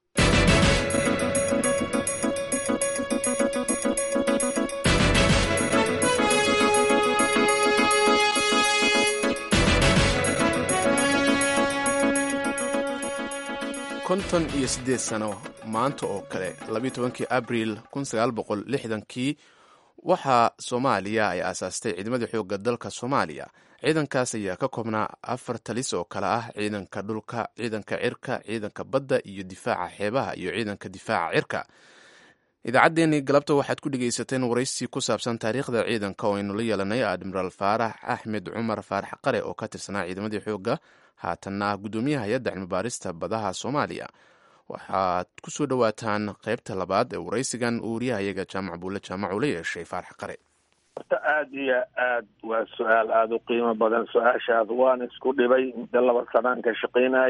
konton iyo siddeed sano maanta oo kale labayo tobankii abriil kun sagaal boqol lixdankii waxaa soomaaliya ay aasaastay ciidamada xoogga dalka soomaaliya ciidankaas ayaa ka koobnaa afar talis oo kale ah ciidanka dhulka ciidanka cirka ciidanka badda iyo difaaca xeebaha iyo ciidanka difaaca cirka idaacaddeenii galabta waxaad ku dhegaysateen waraysi ku saabsan taariikhda ciidanka oo aynu la yeelanay admiraal faarax axmed cumar faarax qare oo ka tirsanaa ciidamadii xoogga haatanna ah guddoomiyaha hay-adda cilmibaarista badaha soomaaliya waxaad ku soo dhowaataan qaybta labaad ee waraysigan uu wariyahayaga jaamac buulle jaamac uu la yeeshay faarax qare horta aada iyo aad waa su-aal aada u qiimo badan su-aashaas waan isku dhibay muddo laba sanaan ka shaqaynayey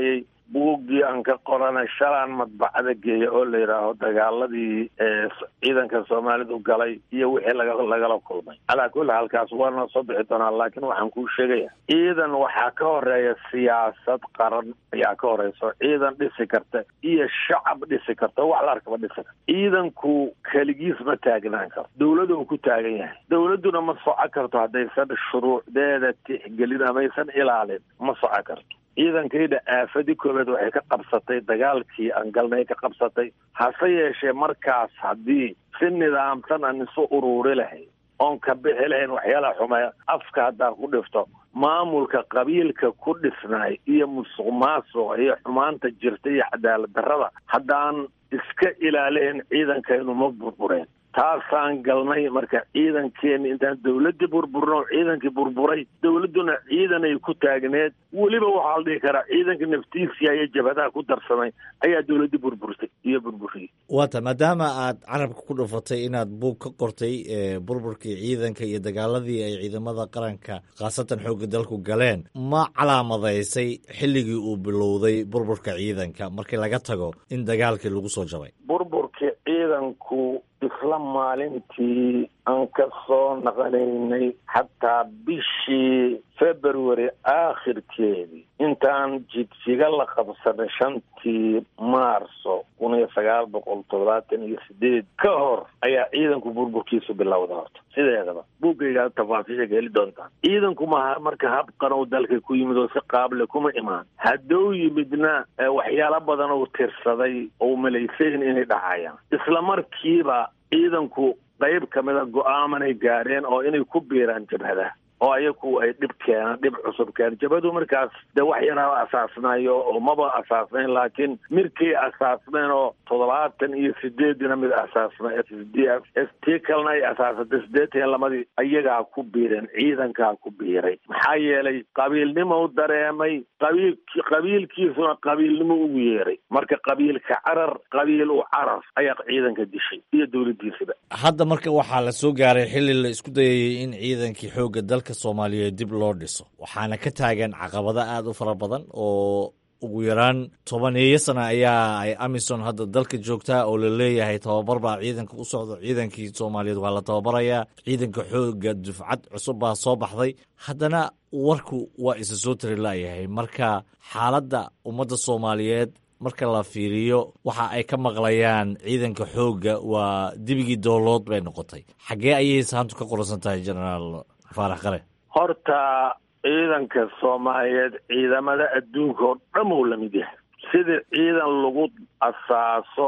buuggii aan ka qoranay shalaan madbacada geeya oo la yidhaaho dagaaladii ciidanka soomaalidu galay iyo wixii laga lagala kulmay calaa kulli halkaas waana soo bixi doonaa laakiin waxaan kuu sheegaya ciidan waxaa ka horeeya siyaasad qaran ayaa ka horeyso ciidan dhisi karta iyo shacab dhisi karta wax la arkaba dhisi karta ciidanku keligiis ma taagnaan karo dawlada uu ku taagan yahay dawladduna ma soco karto haddaysan shuruucdeeda tixgelin amaysan ilaalin ma soco karto ciidankayda aafadii koobeed waxay ka qabsatay dagaalkii aan galnay ka qabsatay hase yeeshee markaas haddii si nidaamsan aan isu uruuri lahayn oon ka bixi lahayn waxyaalaha xumeeya afka haddaan ku dhifto maamulka qabiilka ku dhisnaay iyo musuq maasuqa iyo xumaanta jirta iyo cadaalad darrada haddaan iska ilaalihin ciidankaynu ma burbureen taasaan galnay marka ciidankeeni intaan dawladdii burburno ciidankii burburay dawladduna ciidanay ku taagneed weliba waxaa la dhihi karaa ciidanka naftiisia iyo jabhadaha ku darsamay ayaa dawladdii burburtay iyo burburiyey waata maadaama aad carabka ku dhufatay inaad buug ka qortay burburkii ciidanka iyo dagaaladii ay ciidamada qaranka khaasatan xoogga dalku galeen ma calaamadaysay xilligii uu bilowday burburka ciidanka markii laga tago in dagaalkii lagu soo jabay burburkii ciidanku isla maalintii aan ka soo naqanaynay xataa bishii february aakhirkeedii intaan jidjiga la qabsanay shantii maarso kun iyo sagaal boqol toddobaatan iyo sideed ka hor ayaa ciidanku burburkiisu bilowda horta sideedaba buuggaygaa tafaasiisha heli doontaan ciidanku maha marka habqanow dalka ku yimid oo si qaable kuma imaan hadduu yimidna waxyaalo badan uu tirsaday oo malaysayn inay dhacayaan isla markiiba ciidanku qayb ka mida go-aamanay gaareen oo inay ku biiraan jabhadaha oo ayaku ay dhib keenaan dhib cusub keenan jabhadu markaas dee wax yaraa asaasnayo oo maba asaasnayn laakiin mirkay asaasneen oo toddobaatan iyo sideedina mid asaasna s d f s t kalena ay asaasatay sideetan iyo lamadii ayagaa ku biireen ciidankaa ku biiray maxaa yeelay qabiilnimo u dareemay qabiil qabiilkiisuna qabiilnimo ugu yeeray marka qabiilka carar qabiil u carar ayaa ciidanka dishay iyo dawladdiisaba hadda marka waxaa la soo gaaray xilli la isku dayayay in ciidankii xoogga dalka soomaaliyeed dib loo dhiso waxaana ka taagan caqabado aada u fara badan oo ugu yaraan tobaneeyo sana ayaa ay amison hadda dalka joogtaa oo la leeyahay tababar baa ciidanka u socdo ciidankii soomaaliyeed waa la tababarayaa ciidanka xooga dufcad cusub baa soo baxday haddana warku waa isa soo tari laayahay marka xaaladda ummadda soomaaliyeed marka la fiiriyo waxa ay ka maqlayaan ciidanka xoogga waa dibigii doolood bay noqotay xaggee ayay saantu ka qoransan tahay genaraal faarax qare horta ciidanka soomaaliyeed ciidamada adduunka oo dhan uu lamid yahay sidii ciidan lagu asaaso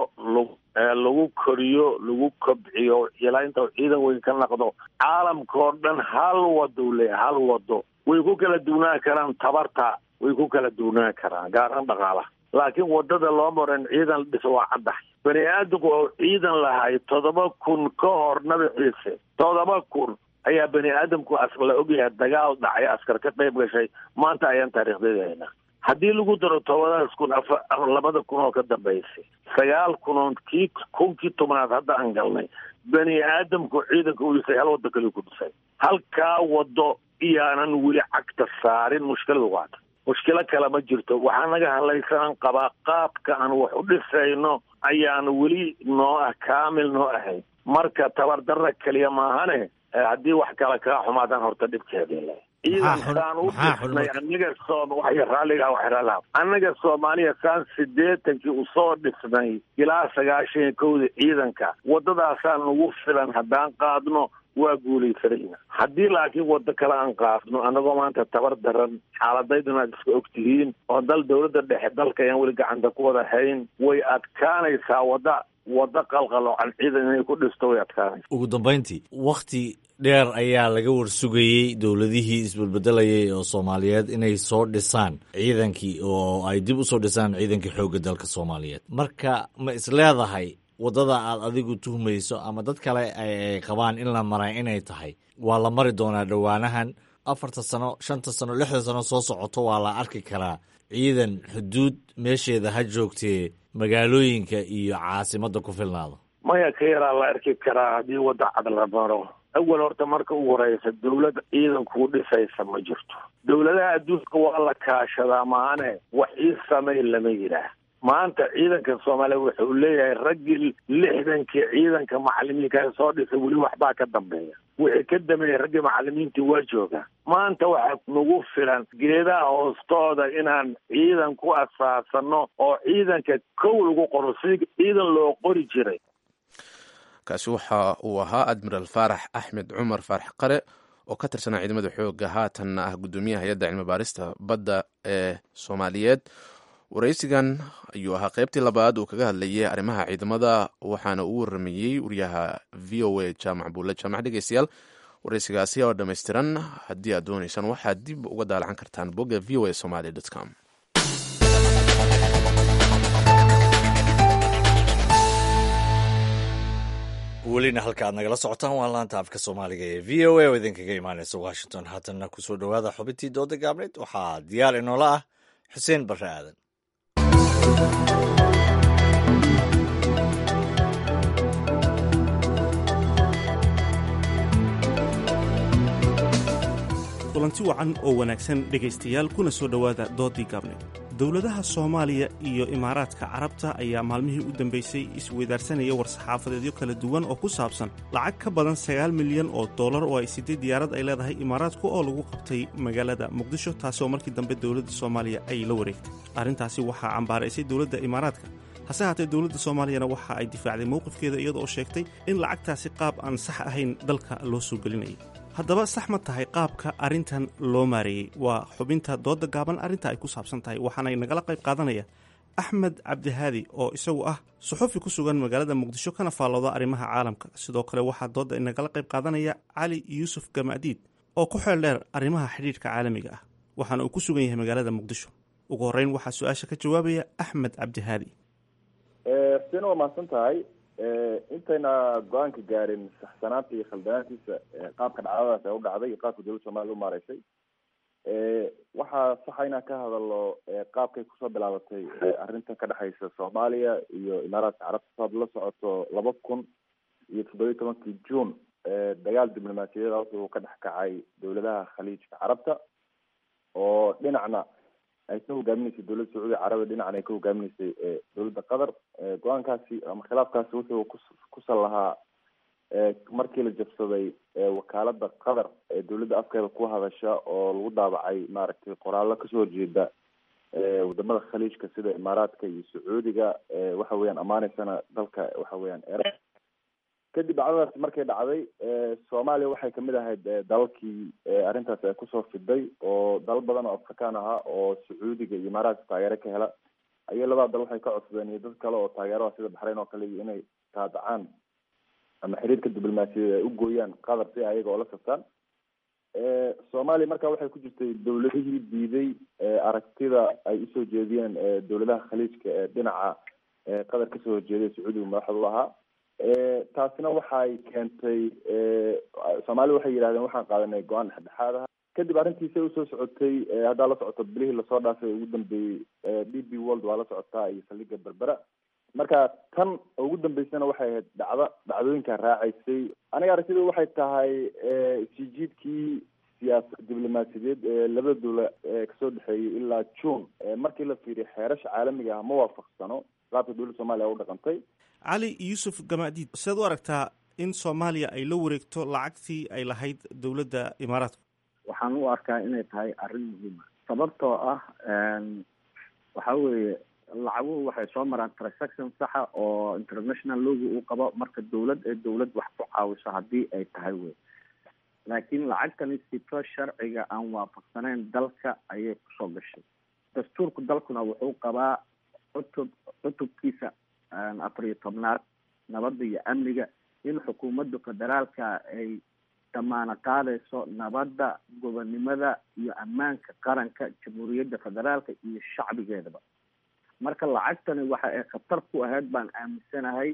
lagu koriyo lagu kobciyo ilaa inta ciidan weyn ka naqdo caalamka oo dhan hal wado u leeyahay hal wado way ku kala duwnaan karaan tabarta way ku kala duwnaan karaan gaaraan dhaqaalaha laakiin wadada loo maran ciidan dhis waa caddahay bani aadamku oo ciidan lahay toddoba kun ka hor nabi ciise toddoba kun ayaa bani aadamku la ogyahay dagaal dhacay askar ka qayb gashay maanta ayaan taariikhdeeda haynaa haddii lagu daro tobadaas kun afa labada kun oo ka dambaysay sagaal kunoon kii kunkii tobnaad hadda aan galnay bani aadamku ciidanka u dhisay hal waddo kaliu ku dhisay halkaa waddo iyaanan weli cagta saarin mushkiladu waata mushkilo kale ma jirto waxaa naga hadlaysanaan qabaa qaabka aan wax u dhisayno ayaan weli noo ah kaamil noo ahayn marka tabardarra keliya maahane haddii wax kale kaa xumaadaan horta dhibkeeda ciidankaan u dhisnay anaga soom waxay raalliga wax raalliha annaga soomaaliya saan siddeetankii usoo dhisnay ilaa sagaashan iyo kowda ciidanka waddadaasaan nagu filan haddaan qaadno waa guulaysanayna haddii laakiin waddo kale aan qaadno annagoo maanta tabar daran xaaladayduna aad iska og tihiin oo dal dawladda dhexe dalka ayaan weli gacanta ku wada hayn way adkaanaysaa wadda waddo qalqaloocan ciidan inay ku dhisto way adkaanaysa ugu dambayntii wakhti dheer ayaa laga warsugayey dowladihii isbedbedelayay oo soomaaliyeed inay soo dhisaan ciidankii oo ay dib u soo dhisaan ciidankii xoogga dalka soomaaliyeed marka ma is leedahay waddada aad adigu tuhmayso ama dad kale ay qabaan in la maray inay tahay waa la mari doonaa dhowaanahan afarta sano shanta sano lixda sano soo socoto waa la arki karaa ciidan xuduud meesheeda ha joogtee magaalooyinka iyo caasimadda ku filnaado maya ka yaraa la arki karaa haddii wadda cad la maro awal horta marka ugu horeysa dawlad ciidankuu dhisaysa ma jirto dawladaha adduunka waa la kaashadaa maane wax ii samay lama yidhaah maanta ciidanka soomaaliya wuxuu leeyahay raggii lixdankii ciidanka macalimiinka soo dhisay weli waxbaa ka dambeeya wixii ka dambeeyay raggii macalimiintii waa joogaa maanta waxaa nagu filan geedaha hoostooda inaan ciidan ku asaasano oo ciidanka kow lagu qoro si ciidan loo qori jiray kaasi waxa uu ahaa admiral faarax axmed cumar faarax qare oo ka tirsanaa ciidamada xooga haatanna ah guddoomiyaha hay-adda cilmi baarista badda ee soomaaliyeed waraysigan ayuu ahaa qaybtii labaad uu kaga hadlayay arrimaha ciidamada waxaana uu waramayey wariyaha v o a jaamac buulle jaamac dhegeystayaal waraysigaasi oo dhammaystiran haddii aad doonaysaan waxaad dib uga daalacan kartaan bogga v o a somaly com welina halka aad nagala socotaan waa laanta afka soomaaliga ee v o a oo idinkaga imaaneysa washington haatanna kusoo dhowaada xubintii dooda gaabneed waxaa diyaar inoola ah xuseen barre aadan kulanti wacan oo wanaagsan dhegaystayaal kuna soo dhowaada doodii gaabneed dowladaha soomaaliya iyo imaaraadka carabta ayaa maalmihii u dambaysay isweydaarsanaya war-saxaafadeedyo kala duwan oo ku saabsan lacag ka badan sagaal milyan oo dollar oo ay siday diyaarad ay leedahay imaaraadku oo lagu qabtay magaalada muqdisho taasi oo markii dambe dowladda soomaaliya ay la wareegtay arrintaasi waxaa cambaaraysay dowladda imaaraadka hase haatee dowladda soomaaliyana waxa ay difaacday mowqifkeeda iyada oo sheegtay in lacagtaasi qaab aan sax ahayn dalka loo soo gelinayay haddaba sax ma tahay qaabka arrintan loo maareeyey waa xubinta dooda gaaban arrinta ay ku saabsan tahay waxaanay nagala qayb qaadanaya axmed cabdihaadi oo isagu ah suxufi ku sugan magaalada muqdisho kana faallooda arrimaha caalamka sidoo kale waxaa dooda nagala qayb qaadanaya cali yuusuf gamaadiid oo ku xeel dheer arrimaha xidhiidhka caalamiga ah waxaana uu ku sugan yahay magaalada muqdisho ugu horreyn waxaa su-aasha ka jawaabaya axmed cabdihaadi sina waa mahadsan tahay intayna go-aanka gaarin saxsanaanta iyo khaldanaantiisa qaabka dhacdadaas ee u dhacday iyo qaabka dowladda soomaliya u maareysay waxaa saxa inaan ka hadalno qaabkay kusoo bilaabatay arrintan ka dhexeysa soomaaliya iyo imaaraadka carabta saad la socoto laba kun iyo toddobiyi tobankii june dagaal diblomaasiyadeed halka uu ka dhex kacay dowladaha khaliijka carabta oo dhinacna ay ka hogaaminaysay dowladda sacuudiya carabiya dhinacna ay ka hogaaminaysay dowladda qatar go-aankaasi ama khilaafkaasi wuxuu kusan lahaa markii la jabsaday wakaalada qatar ee dowladda afkeeda ku hadasha oo lagu daabacay maaragtay qoraallo kasoo horjeeda wadamada khaliijka sida imaaraadka iyo sacuudiga waxa weeyaan amaaneysana dalka waxa weeyaan era kadib dhacdadaasi markay dhacday soomaaliya waxay kamid ahayd dalalkii arrintaasi ay kusoo fiday oo dalal badan oo afrikaan ahaa oo sacuudiga iyo imaaraadka taageero ka hela ayay labada dal waxay ka codsadeen iyo dad kale oo taageerada sida baxrayn oo kale iyo inay taadacaan ama xiriirka diblomaasiyadeed ay u gooyaan qatar si ayaga oo la saftaan soomaaliya marka waxay ku jirtay dowladihii diiday aragtida ay usoo jeediyeen dowladaha khaliijka ee dhinaca qatar kasoo horjeeday sacuudiga madaxda u ahaa taasina waxay keentay soomaaliya waxay yidhahdeen waxaan qaadanay go-aan dhexdhexaad ah kadib arrintiisay usoo socotay haddaa la socoto bilihii lasoo dhaafay ugu dambeeyey d b world waa la socotaa iyo saldhiga berbera marka tan ugu dambeysana waxay ahayd dhacdo dhacdooyinka raacaysay aniga aragtida waxay tahay sijiidkii siyaasad diblomaasiyadeed ee labada dowla kasoo dhexeeyay ilaa june markii la fiiriyo xeerasha caalamiga ah ma waafaqsano qaabka dowladda soomaliya u dhaqantay cali yuusuf gamaadiid sidaad u aragtaa in soomaaliya ay la wareegto lacagtii ay lahayd dowladda imaaraadku waxaan u arkaa inay tahay arrin muhiima sababtoo ah waxa weeye lacaguhu waxay soo maraan transaction saxa oo international logi uu qabo marka dowlad ee dowlad wax ku caawiso haddii ay tahay wey laakiin lacagtani sito sharciga aan waafaqsanayn dalka ayay kusoo gashay dastuurku dalkuna wuxuu qabaa cutub cutubkiisa afar iyo tobnaad nabadda iyo amniga in xukuumadda federaalka ay damaano qaadayso nabadda gobonnimada iyo ammaanka qaranka jamhuuriyadda federaalka iyo shacbigeedaba marka lacagtani waxa ay khatar ku ahayd baan aaminsanahay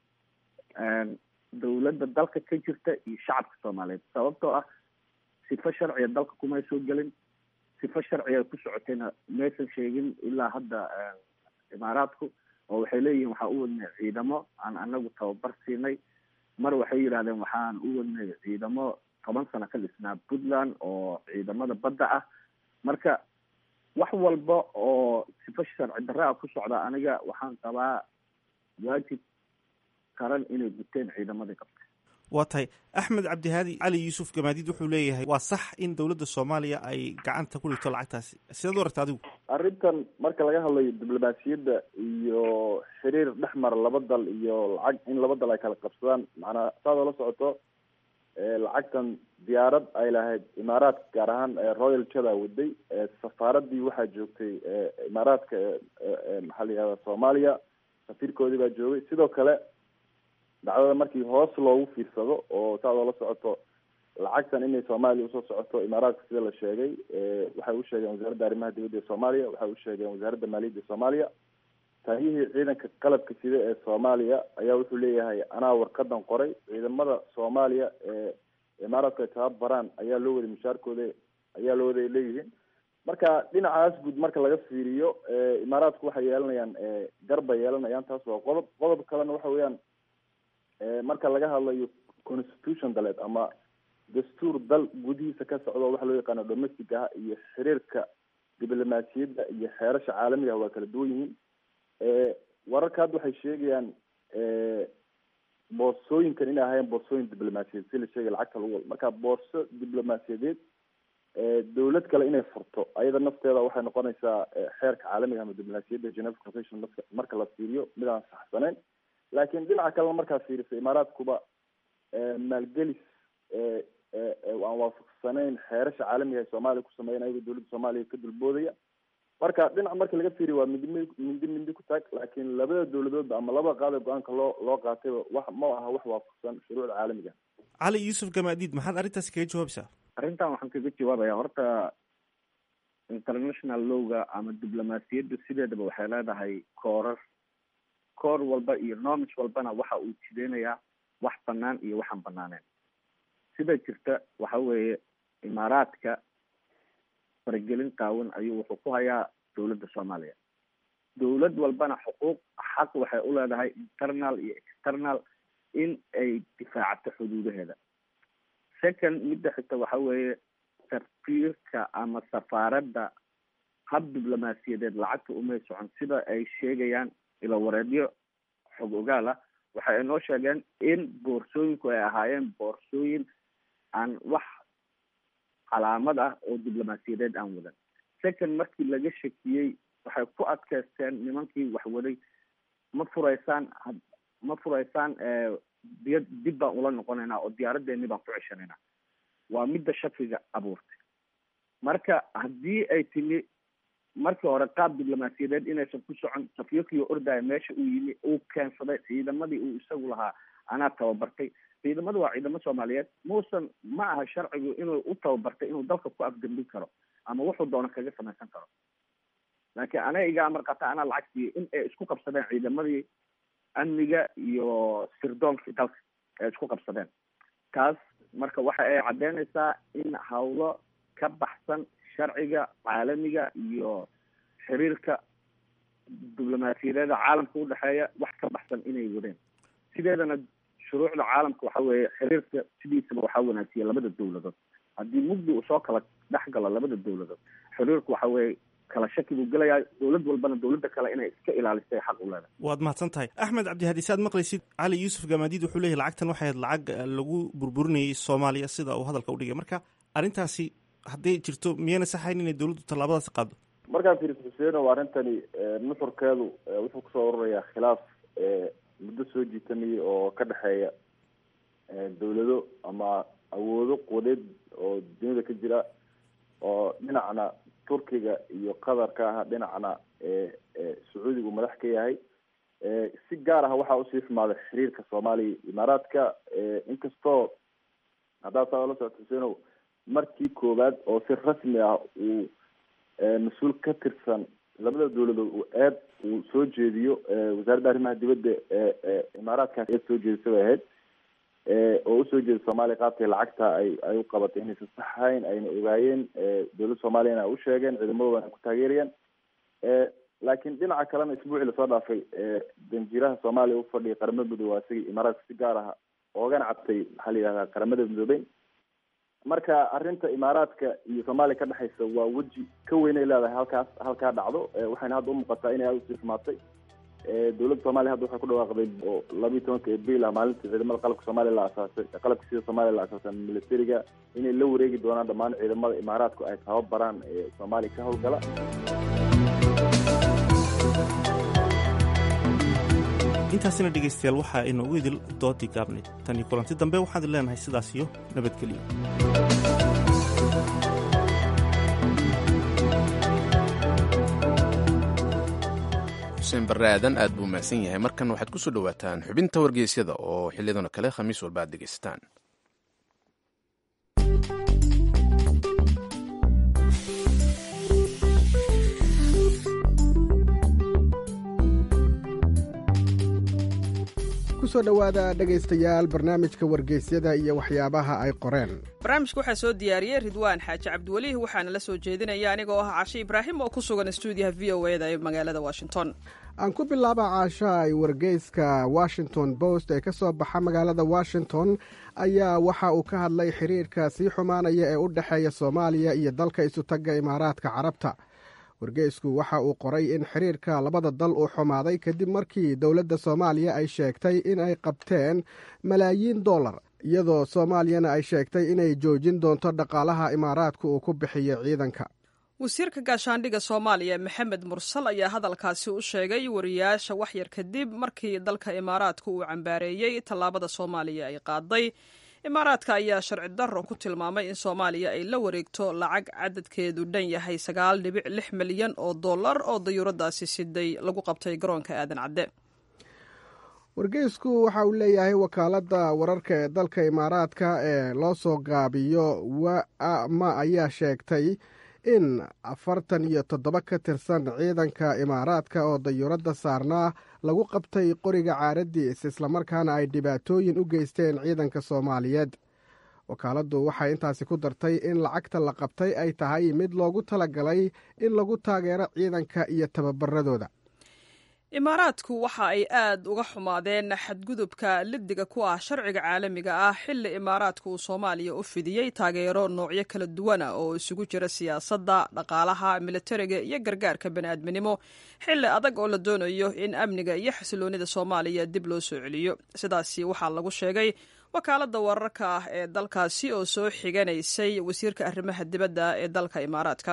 dowladda dalka ka jirta iyo shacabka soomaaliyeed sababtoo ah sifo sharciga dalka kumay soo gelin sifo sharciga ku socotayna maysan sheegin ilaa hadda imaaraadku oo waxay leeyihiin waxaan u wadnay ciidamo aan anagu tababar siinay mar waxay yidhahdeen waxaan u wadnay ciidamo toban sano ka dhisnaa puntland oo ciidamada badda ah marka wax walba oo sifo sharci darra ah ku socda aniga waxaan qabaa waajib qaran inay guteen ciidamadii qabta waa tahay axmed cabdihaadi cali yuusuf gamaadiid wuxuu leeyahay waa sax in dowladda soomaaliya ay gacanta ku dhigto lacagtaasi sidaad u aragta adigu arrintan marka laga hadlayo diblomaasiyadda iyo xiriir dhex mara laba dal iyo lacag in laba dal ay kala qabsadaan macnaa saad oola socoto lacagtan diyaarad ay lahayd imaaraadka gaar ahaan royal jada waday safaaradii waxaa joogtay imaaraadka maxaa la yihahda soomaaliya safiirkoodii baa joogay sidoo kale dacdada markii hoos loogu fiirsado oo saad oola socoto lacagtan inay soomaaliya usoo socoto imaaraadka sida la sheegay waxay u sheegeen wasaaradda arrimaha dibadda ee soomaaliya waxay u sheegeen wasaaradda maaliyadda ee soomaaliya taagihii ciidanka qalabka sida ee soomaaliya ayaa wuxuu leeyahay anaa warqadan qoray ciidamada soomaaliya ee imaaraadku ay tababaraan ayaa loo waday mushaarkooda ayaa loo waday leeyihiin marka dhinacaas guud marka laga fiiriyo imaaraadku waxay yeelanayaan garbay yeelanayaan taas waa qodob qodob kalena waxa weeyaan marka laga hadlayo constitution daleed ama dastuur dal gudihiisa ka socdo waxa loo yaqaano domestic ah iyo xiriirka diblomaasiyadda iyo xeerasha caalamiga ah waa kala duwan yihiin wararka hadda waxay sheegayaan boorsooyinkan inay ahaayeen boorsooyin diblomaasiyadeed si la sheegay lacagta lagu wado marka boorso diblomaasiyadeed dawlad kale inay furto ayada nafteeda waxay noqonaysaa xeerka caalamiga ama diblomaasiyadda geneva convention marka la fiiriyo mid aan saxsaneyn laakiin dhinaca kalena markaa fiiriso imaaraadkuba maalgelis aan waafaqsanayn xeerasha caalamiga ee soomaaliya ku sameeyan ayagoo dawladda soomaaliya ka dulboodaya marka dhinac marka laga fiiriyo waa mindi mindi mindi ku taag laakiin labada dawladoodba ama labada qaada go-aanka loo loo qaatayba wax ma aha wax waafaqsan shuruucda caalamiga cali yuusuf gamaadiid maxaad arrintaasi kaga jawaabaysaa arrintan waxaan kaga jawaabaya horta international lowga ama diblomaasiyaddu sideedaba waxay leedahay koorar koor walba iyo norms walbana waxa uu jideynayaa wax banaan iyo waxaan banaaneen sida jirta waxa weeye imaaraadka faragelin qaawan ayuu wuxuu ku hayaa dawladda soomaaliya dawlad walbana xuquuq xaq waxay u leedahay internal iyo external in ay difaacato xuduudaheeda second midda xigta waxa weeye safiirka ama safaaradda hab diblomaasiyadeed lacagta umay socon sida ay sheegayaan ilo wareedyo xog ogaal ah waxa ay noo sheegeen in boorsooyinku ay ahaayeen boorsooyin aan wax calaamad ah oo diblomaasiyadeed aan wadan second markii laga shakiyey waxay ku adkaysteen nimankii wax waday ma furaysaan ma furaysaan diya dib baan ula noqonaynaa oo diyaaradeeni baan ku ceshanaynaa waa midda shakiga abuurtay marka haddii ay timi markii hore qaab diblomaasiyadeed inaysan ku socon safiirkii ordaya meesha uu yimi uu keensaday ciidamadii uu isagu lahaa anaa tababartay ciidamadu waa ciidamo soomaaliyeed muusan ma aha sharcigu inuu u tababartay inuu dalka ku afgambin karo ama wuxuu doono kaga samaysan karo laakiin aniga iga amar qata anaa lacag siiyo in ay isku qabsadeen ciidamadii amniga iyo sirdoonkii dalka ay isku qabsadeen taas marka waxa ay caddeynaysaa in hawlo ka baxsan sharciga caalamiga iyo xiriirka diblomaasiyadeeda caalamka udhexeeya wax ka baxsan inay wadeen sideedana shuruucda caalamka waxa weeye xiriirka sidiisaba waxaa wanaajiya labada dawladood haddii mugdi uu soo kala dhex galo labada dawladood xiriirku waxa weeye kala shaki buu gelayaa dawlad walbana dawladda kale inay iska ilaalisay xaq u leedahay waad mahadsan tahay axmed cabdihadi saad maqlaysid cali yuusuf gamaadiid wuxuu leeyahy lacagtan waxay ahayd lacag lagu burburinayay soomaaliya sida uu hadalka udhigay marka arrintaasi hadday jirto miyayna saxayn inay dawladdu tallaabadaasi qaado markaan fiiriso xuseeno arrintani nuxurkeedu wuxuu kusoo ururayaa khilaaf muddo soo jiitamaya oo ka dhexeeya dawlado ama awoodo quwadeed oo duniyada ka jira oo dhinacna turkiga iyo qatar ka ah dhinacna sacuudigu madax ka yahay si gaar ah waxaa usii xumaaday xiriirka soomaaliya imaaraadka inkastoo haddaa saa la socto xuseenow markii koowaad oo si rasmi ah uu mas-uul ka tirsan labada dawladood uu eed uu soo jeediyo wasaaradda arrimaha dibadda ee imaaraadkaas eed soo jeedisa bay ahayd oo usoo jeeda soomaaliya qaabkay lacagta ay ay u qabatay inaysan saxayn ayna ogaayeen dawladda soomaaliyana ay u sheegeen ciidamadoodan ay ku taageerayeen laakiin dhinaca kalena isbuucii lasoo dhaafay danjiiraha soomaaliya u fadhiyay qaramada midoobey waa isagii imaaraadka si gaar ah oogana cabtay maxaa la yidhahdaa qaramada midoobey marka arrinta imaaraadka iyo soomaaliya ka dhexaysa waa weji ka weynay leedahay halkaas halkaa dhacdo waxayna hadda umuuqataa inay aada usii xumaatay dowladda soomaliya hadda waxay ku dhawaaqday oo labiiyi tobanka abril ah maalintii ciidamada qalabka soomaaliya la asaasay qalabka sida soomaaliya la asaasay militariga inay la wareegi doonaan dhammaan ciidamada imaaraadku ay tababaraan ee soomaaliya ka howlgala intaasina dhegaystayaal waxaa inoogu idil doodii gaabnayd tan iyo kulanti dambe waxaan idin leenahay sidaas iyo nabadgelyo xuseen barre aadan aad buu mahadsan yahay markan waxaad ku soo dhowaataan xubinta wargeysyada oo xilliyadan kale khamiis walba aad dhegaysataan kusoo dhowaada dhegaystayaal barnaamijka wargeysyada iyo waxyaabaha ay qoreen barnaamijka waxaa soo diyaariyey ridwaan xaaji cabdiweliih waxaana la soo jeedinaya anigoo ah cashe ibraahim oo ku sugan stuudiyaha v o eda ee magaalada washington aan ku bilaaba caasha ay wargeyska washington post ee ka soo baxa magaalada washington ayaa waxa uu ka hadlay xiriirka sii xumaanaya ee u dhexeeya soomaaliya iyo dalka isutagga imaaraadka carabta wargeysku waxa uu qoray in xiriirka labada dal uu xumaaday kadib markii dowladda soomaaliya ay sheegtay in ay qabteen malaayiin dollar iyadoo soomaaliyana ay sheegtay inay joojin doonto dhaqaalaha imaaraadku uu ku bixiyo ciidanka wasiirka gaashaandhigga soomaaliya maxamed mursal ayaa hadalkaasi u sheegay wariyaasha waxyar kadib markii dalka imaaraadku uu cambaareeyey tallaabada soomaaliya ay qaaday imaaraadka ayaa sharci darro ku tilmaamay in soomaaliya ay la wareegto lacag cadadkeedu dhan yahay sagaal dhibic lix milyan oo dollar oo dayuuradaasi siday lagu qabtay garoonka aadan cadde wargeysku waxa uu leeyahay wakaaladda wararka ee dalka imaaraadka ee loo soo gaabiyo wama ayaa sheegtay in afartan iyo toddoba ka tirsan ciidanka imaaraadka oo dayuuradda saarnaa lagu qabtay qoriga caaradiis islamarkaana ay dhibaatooyin u geysteen ciidanka soomaaliyeed wakaaladdu waxay intaasi ku dartay in lacagta la qabtay ay tahay mid loogu talagalay in lagu taageero ciidanka iyo tababaradooda imaaraadku waxa ay aad uga xumaadeen xadgudubka liddiga ku ah sharciga caalamiga ah xilli imaaraadku uu soomaaliya u fidiyey taageero noocyo kala duwana oo isugu jira siyaasadda dhaqaalaha militariga iyo gargaarka bani'aadminimo xilli adag oo la doonayo in amniga iyo xasiloonida soomaaliya dib loo soo celiyo sidaasi waxaa lagu sheegay wakaaladda wararka ah ee dalkaasi oo soo xiganaysay wasiirka arrimaha dibadda ee dalka imaaraadka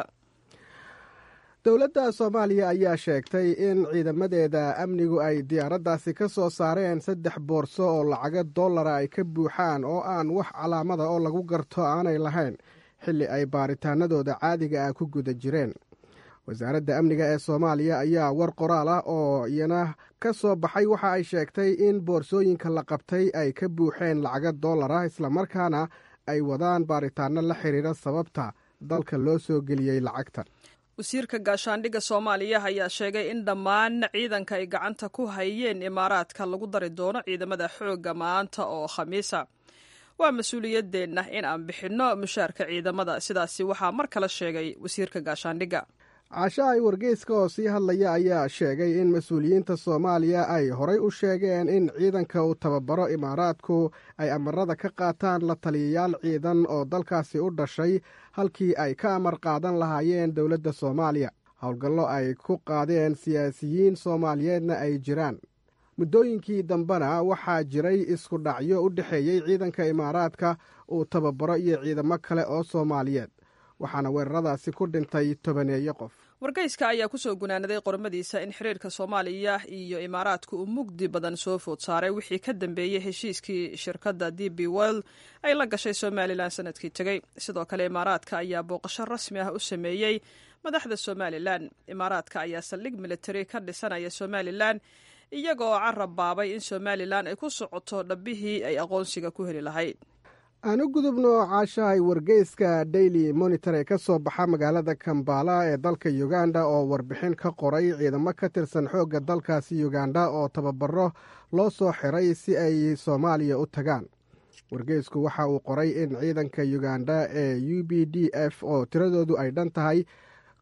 dowladda soomaaliya ayaa sheegtay in ciidamadeeda amnigu ay diyaaraddaasi ka soo saareen saddex boorso oo lacago dollara ay ka buuxaan oo aan wax calaamada oo lagu garto aanay lahayn xilli ay baaritaanadooda caadiga ah ku guda jireen wasaaradda amniga ee soomaaliya ayaa war qoraal ah oo iyana ka soo baxay waxa ay sheegtay in boorsooyinka la qabtay ay ka buuxeen lacago dollara islamarkaana ay wadaan baaritaano la xiriira sababta dalka loo soo geliyey lacagta wasiirka gaashaandhigga soomaaliya ayaa sheegay in dhammaan ciidanka ay gacanta ku hayeen imaaraadka lagu dari doono ciidamada xoogga maanta oo khamiisa waa mas-uuliyadeenna in aan bixinno mushaarka ciidamada sidaasi waxaa mar kale sheegay wasiirka gaashaandhigga caasha ay wargeyska oo sii hadlaya ayaa sheegay in mas-uuliyiinta soomaaliya ay horay u sheegeen in ciidanka uu tababaro imaaraadku ay amarada ka qaataan la taliyayaal ciidan oo dalkaasi u dhashay halkii ay ka amar qaadan lahaayeen dowladda soomaaliya howlgallo ay ku qaadeen siyaasiyiin soomaaliyeedna ay jiraan muddooyinkii dambena waxaa jiray isku dhacyo u dhexeeyey ciidanka imaaraadka uu tababaro iyo ciidamo kale oo soomaaliyeed waxaana weeraradaasi ku dhintay tobaneeyo qof wargeyska ayaa kusoo gunaanaday qormadiisa in xiriirka soomaaliya iyo imaaraadka uu mugdi badan soo food saaray wixii ka dambeeyey heshiiskii shirkadda d b world ay la gashay somalilan sanadkii tegey sidoo kale imaaraadka ayaa booqasho rasmi ah u sameeyey madaxda somalilan imaaraadka ayaa saldhig militari ka dhisanaya somalilan iyagoo carab baabay in somalilan ay ku socoto dhabbihii ay aqoonsiga ku heli lahayd aan u gudubno caashahay wargeyska daily monitor ee ka soo baxa magaalada kambala ee dalka uganda oo warbixin ka qoray ciidamo ka tirsan xoogga dalkaasi uganda oo tababaro loo soo xiray si ay soomaaliya u tagaan wargeysku waxa uu qoray in ciidanka uganda ee u b d f oo tiradoodu ay dhan tahay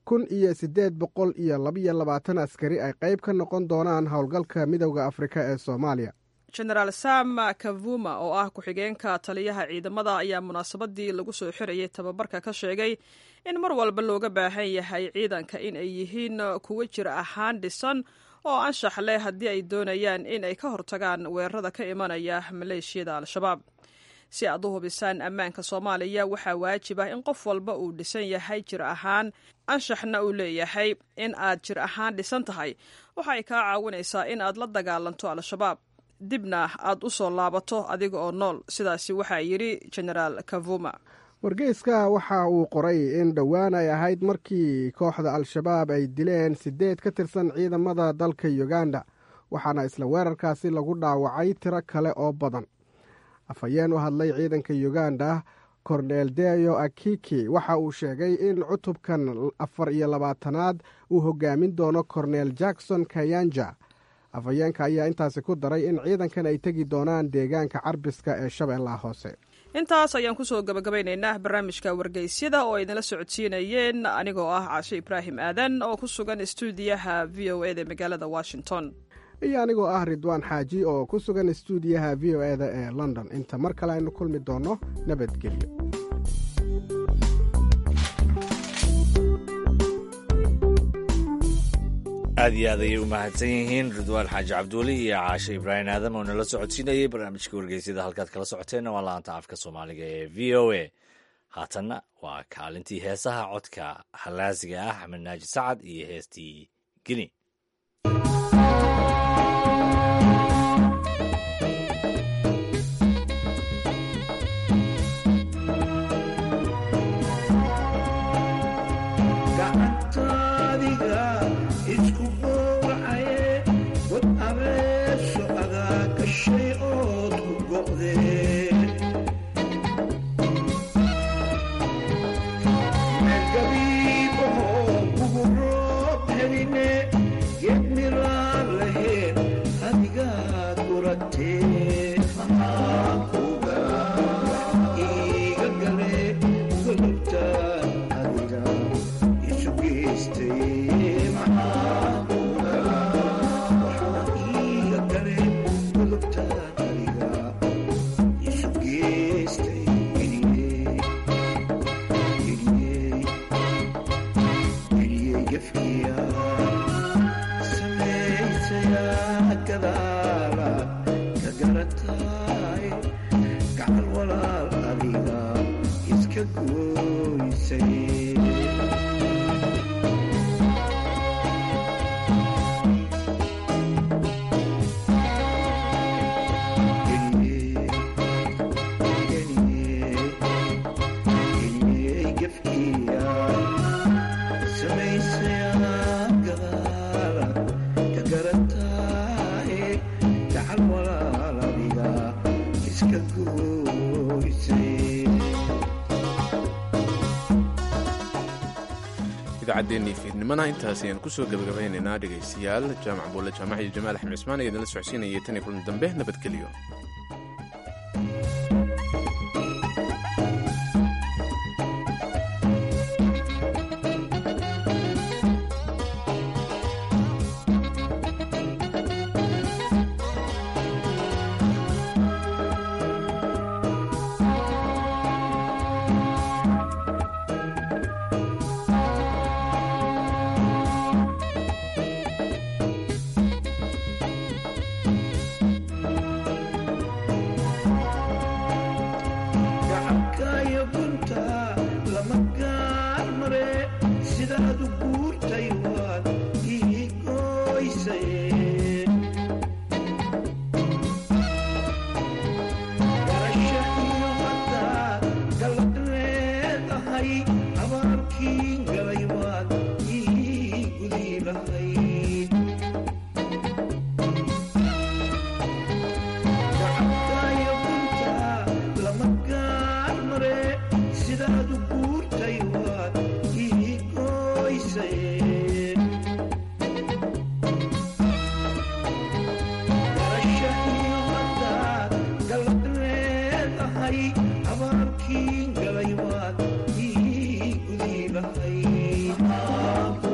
kun iyo siddeed boqol iyo labiyo labaatan askari ay qayb ka noqon doonaan howlgalka midowda afrika ee soomaaliya genaraal sam kavuma oo ah ku-xigeenka taliyaha ciidamada ayaa munaasabadii lagu soo xirayay tababarka ka sheegay in mar walba looga baahan yahay ciidanka in ay yihiin kuwo jir ahaan dhisan oo anshax leh haddii ay doonayaan in ay ka hortagaan weerarada ka imanaya maleeshiyada al-shabaab si aad u hubisaan ammaanka soomaaliya waxaa waajib ah in qof walba uu dhisan yahay jir ahaan anshaxna uu leeyahay in aad jir ahaan dhisan tahay waxay kaa caawinaysaa in aad la dagaalanto al-shabaab dibna aad u soo laabato adiga oo nool sidaasi waxaa yidhi genaraal kavuma wargeyska waxa uu qoray in dhowaan ay ahayd markii kooxda al-shabaab ay dileen siddeed ka tirsan ciidamada dalka uganda waxaana isla weerarkaasi lagu dhaawacay tiro kale oo badan afhayeen u hadlay ciidanka uganda korneel deyo akiki waxa uu sheegay in cutubkan afar iyo labaatanaad uu hogaamin doono korneel jackson kayanja afhayeenka ayaa intaasi ku daray in ciidankan ay tegi doonaan deegaanka carbiska ee shabeellaha hoose intaas ayaan kusoo gabagabaynaynaa barnaamijka wargeysyada oo idinla socodsiinayeen anigoo ah caashe ibraahim aadan oo ku sugan istuudiyaha v o eda magaalada washington iyo anigoo ah ridwaan xaaji oo ku sugan istuudiyaha v o eda ee london inta mar kale aynu kulmi doonno nabadgelyo aad iyo aad ayay u mahadsan yihiin ridwaan xaaji cabduuli iyo caashe ibraahim aadam oo nala socodsiinayay barnaamijka wargeysyada halkaad kala socoteenna waa laanta afka soomaaliga ee v o a haatanna waa kaalintii heesaha codka halaasiga ah axmed naaji sacad iyo heestii geni idaacaddeennii fiidnimana intaas ayaan kusoo gabagabaynaynaa dhegaystayaal jaamac buulle jaamac iyo jamaal axmed cismaan ayaa idinla socodsiinayay tan iyo kulan dambe nabadgelyo abaalkiin galay waad ii gudii bahay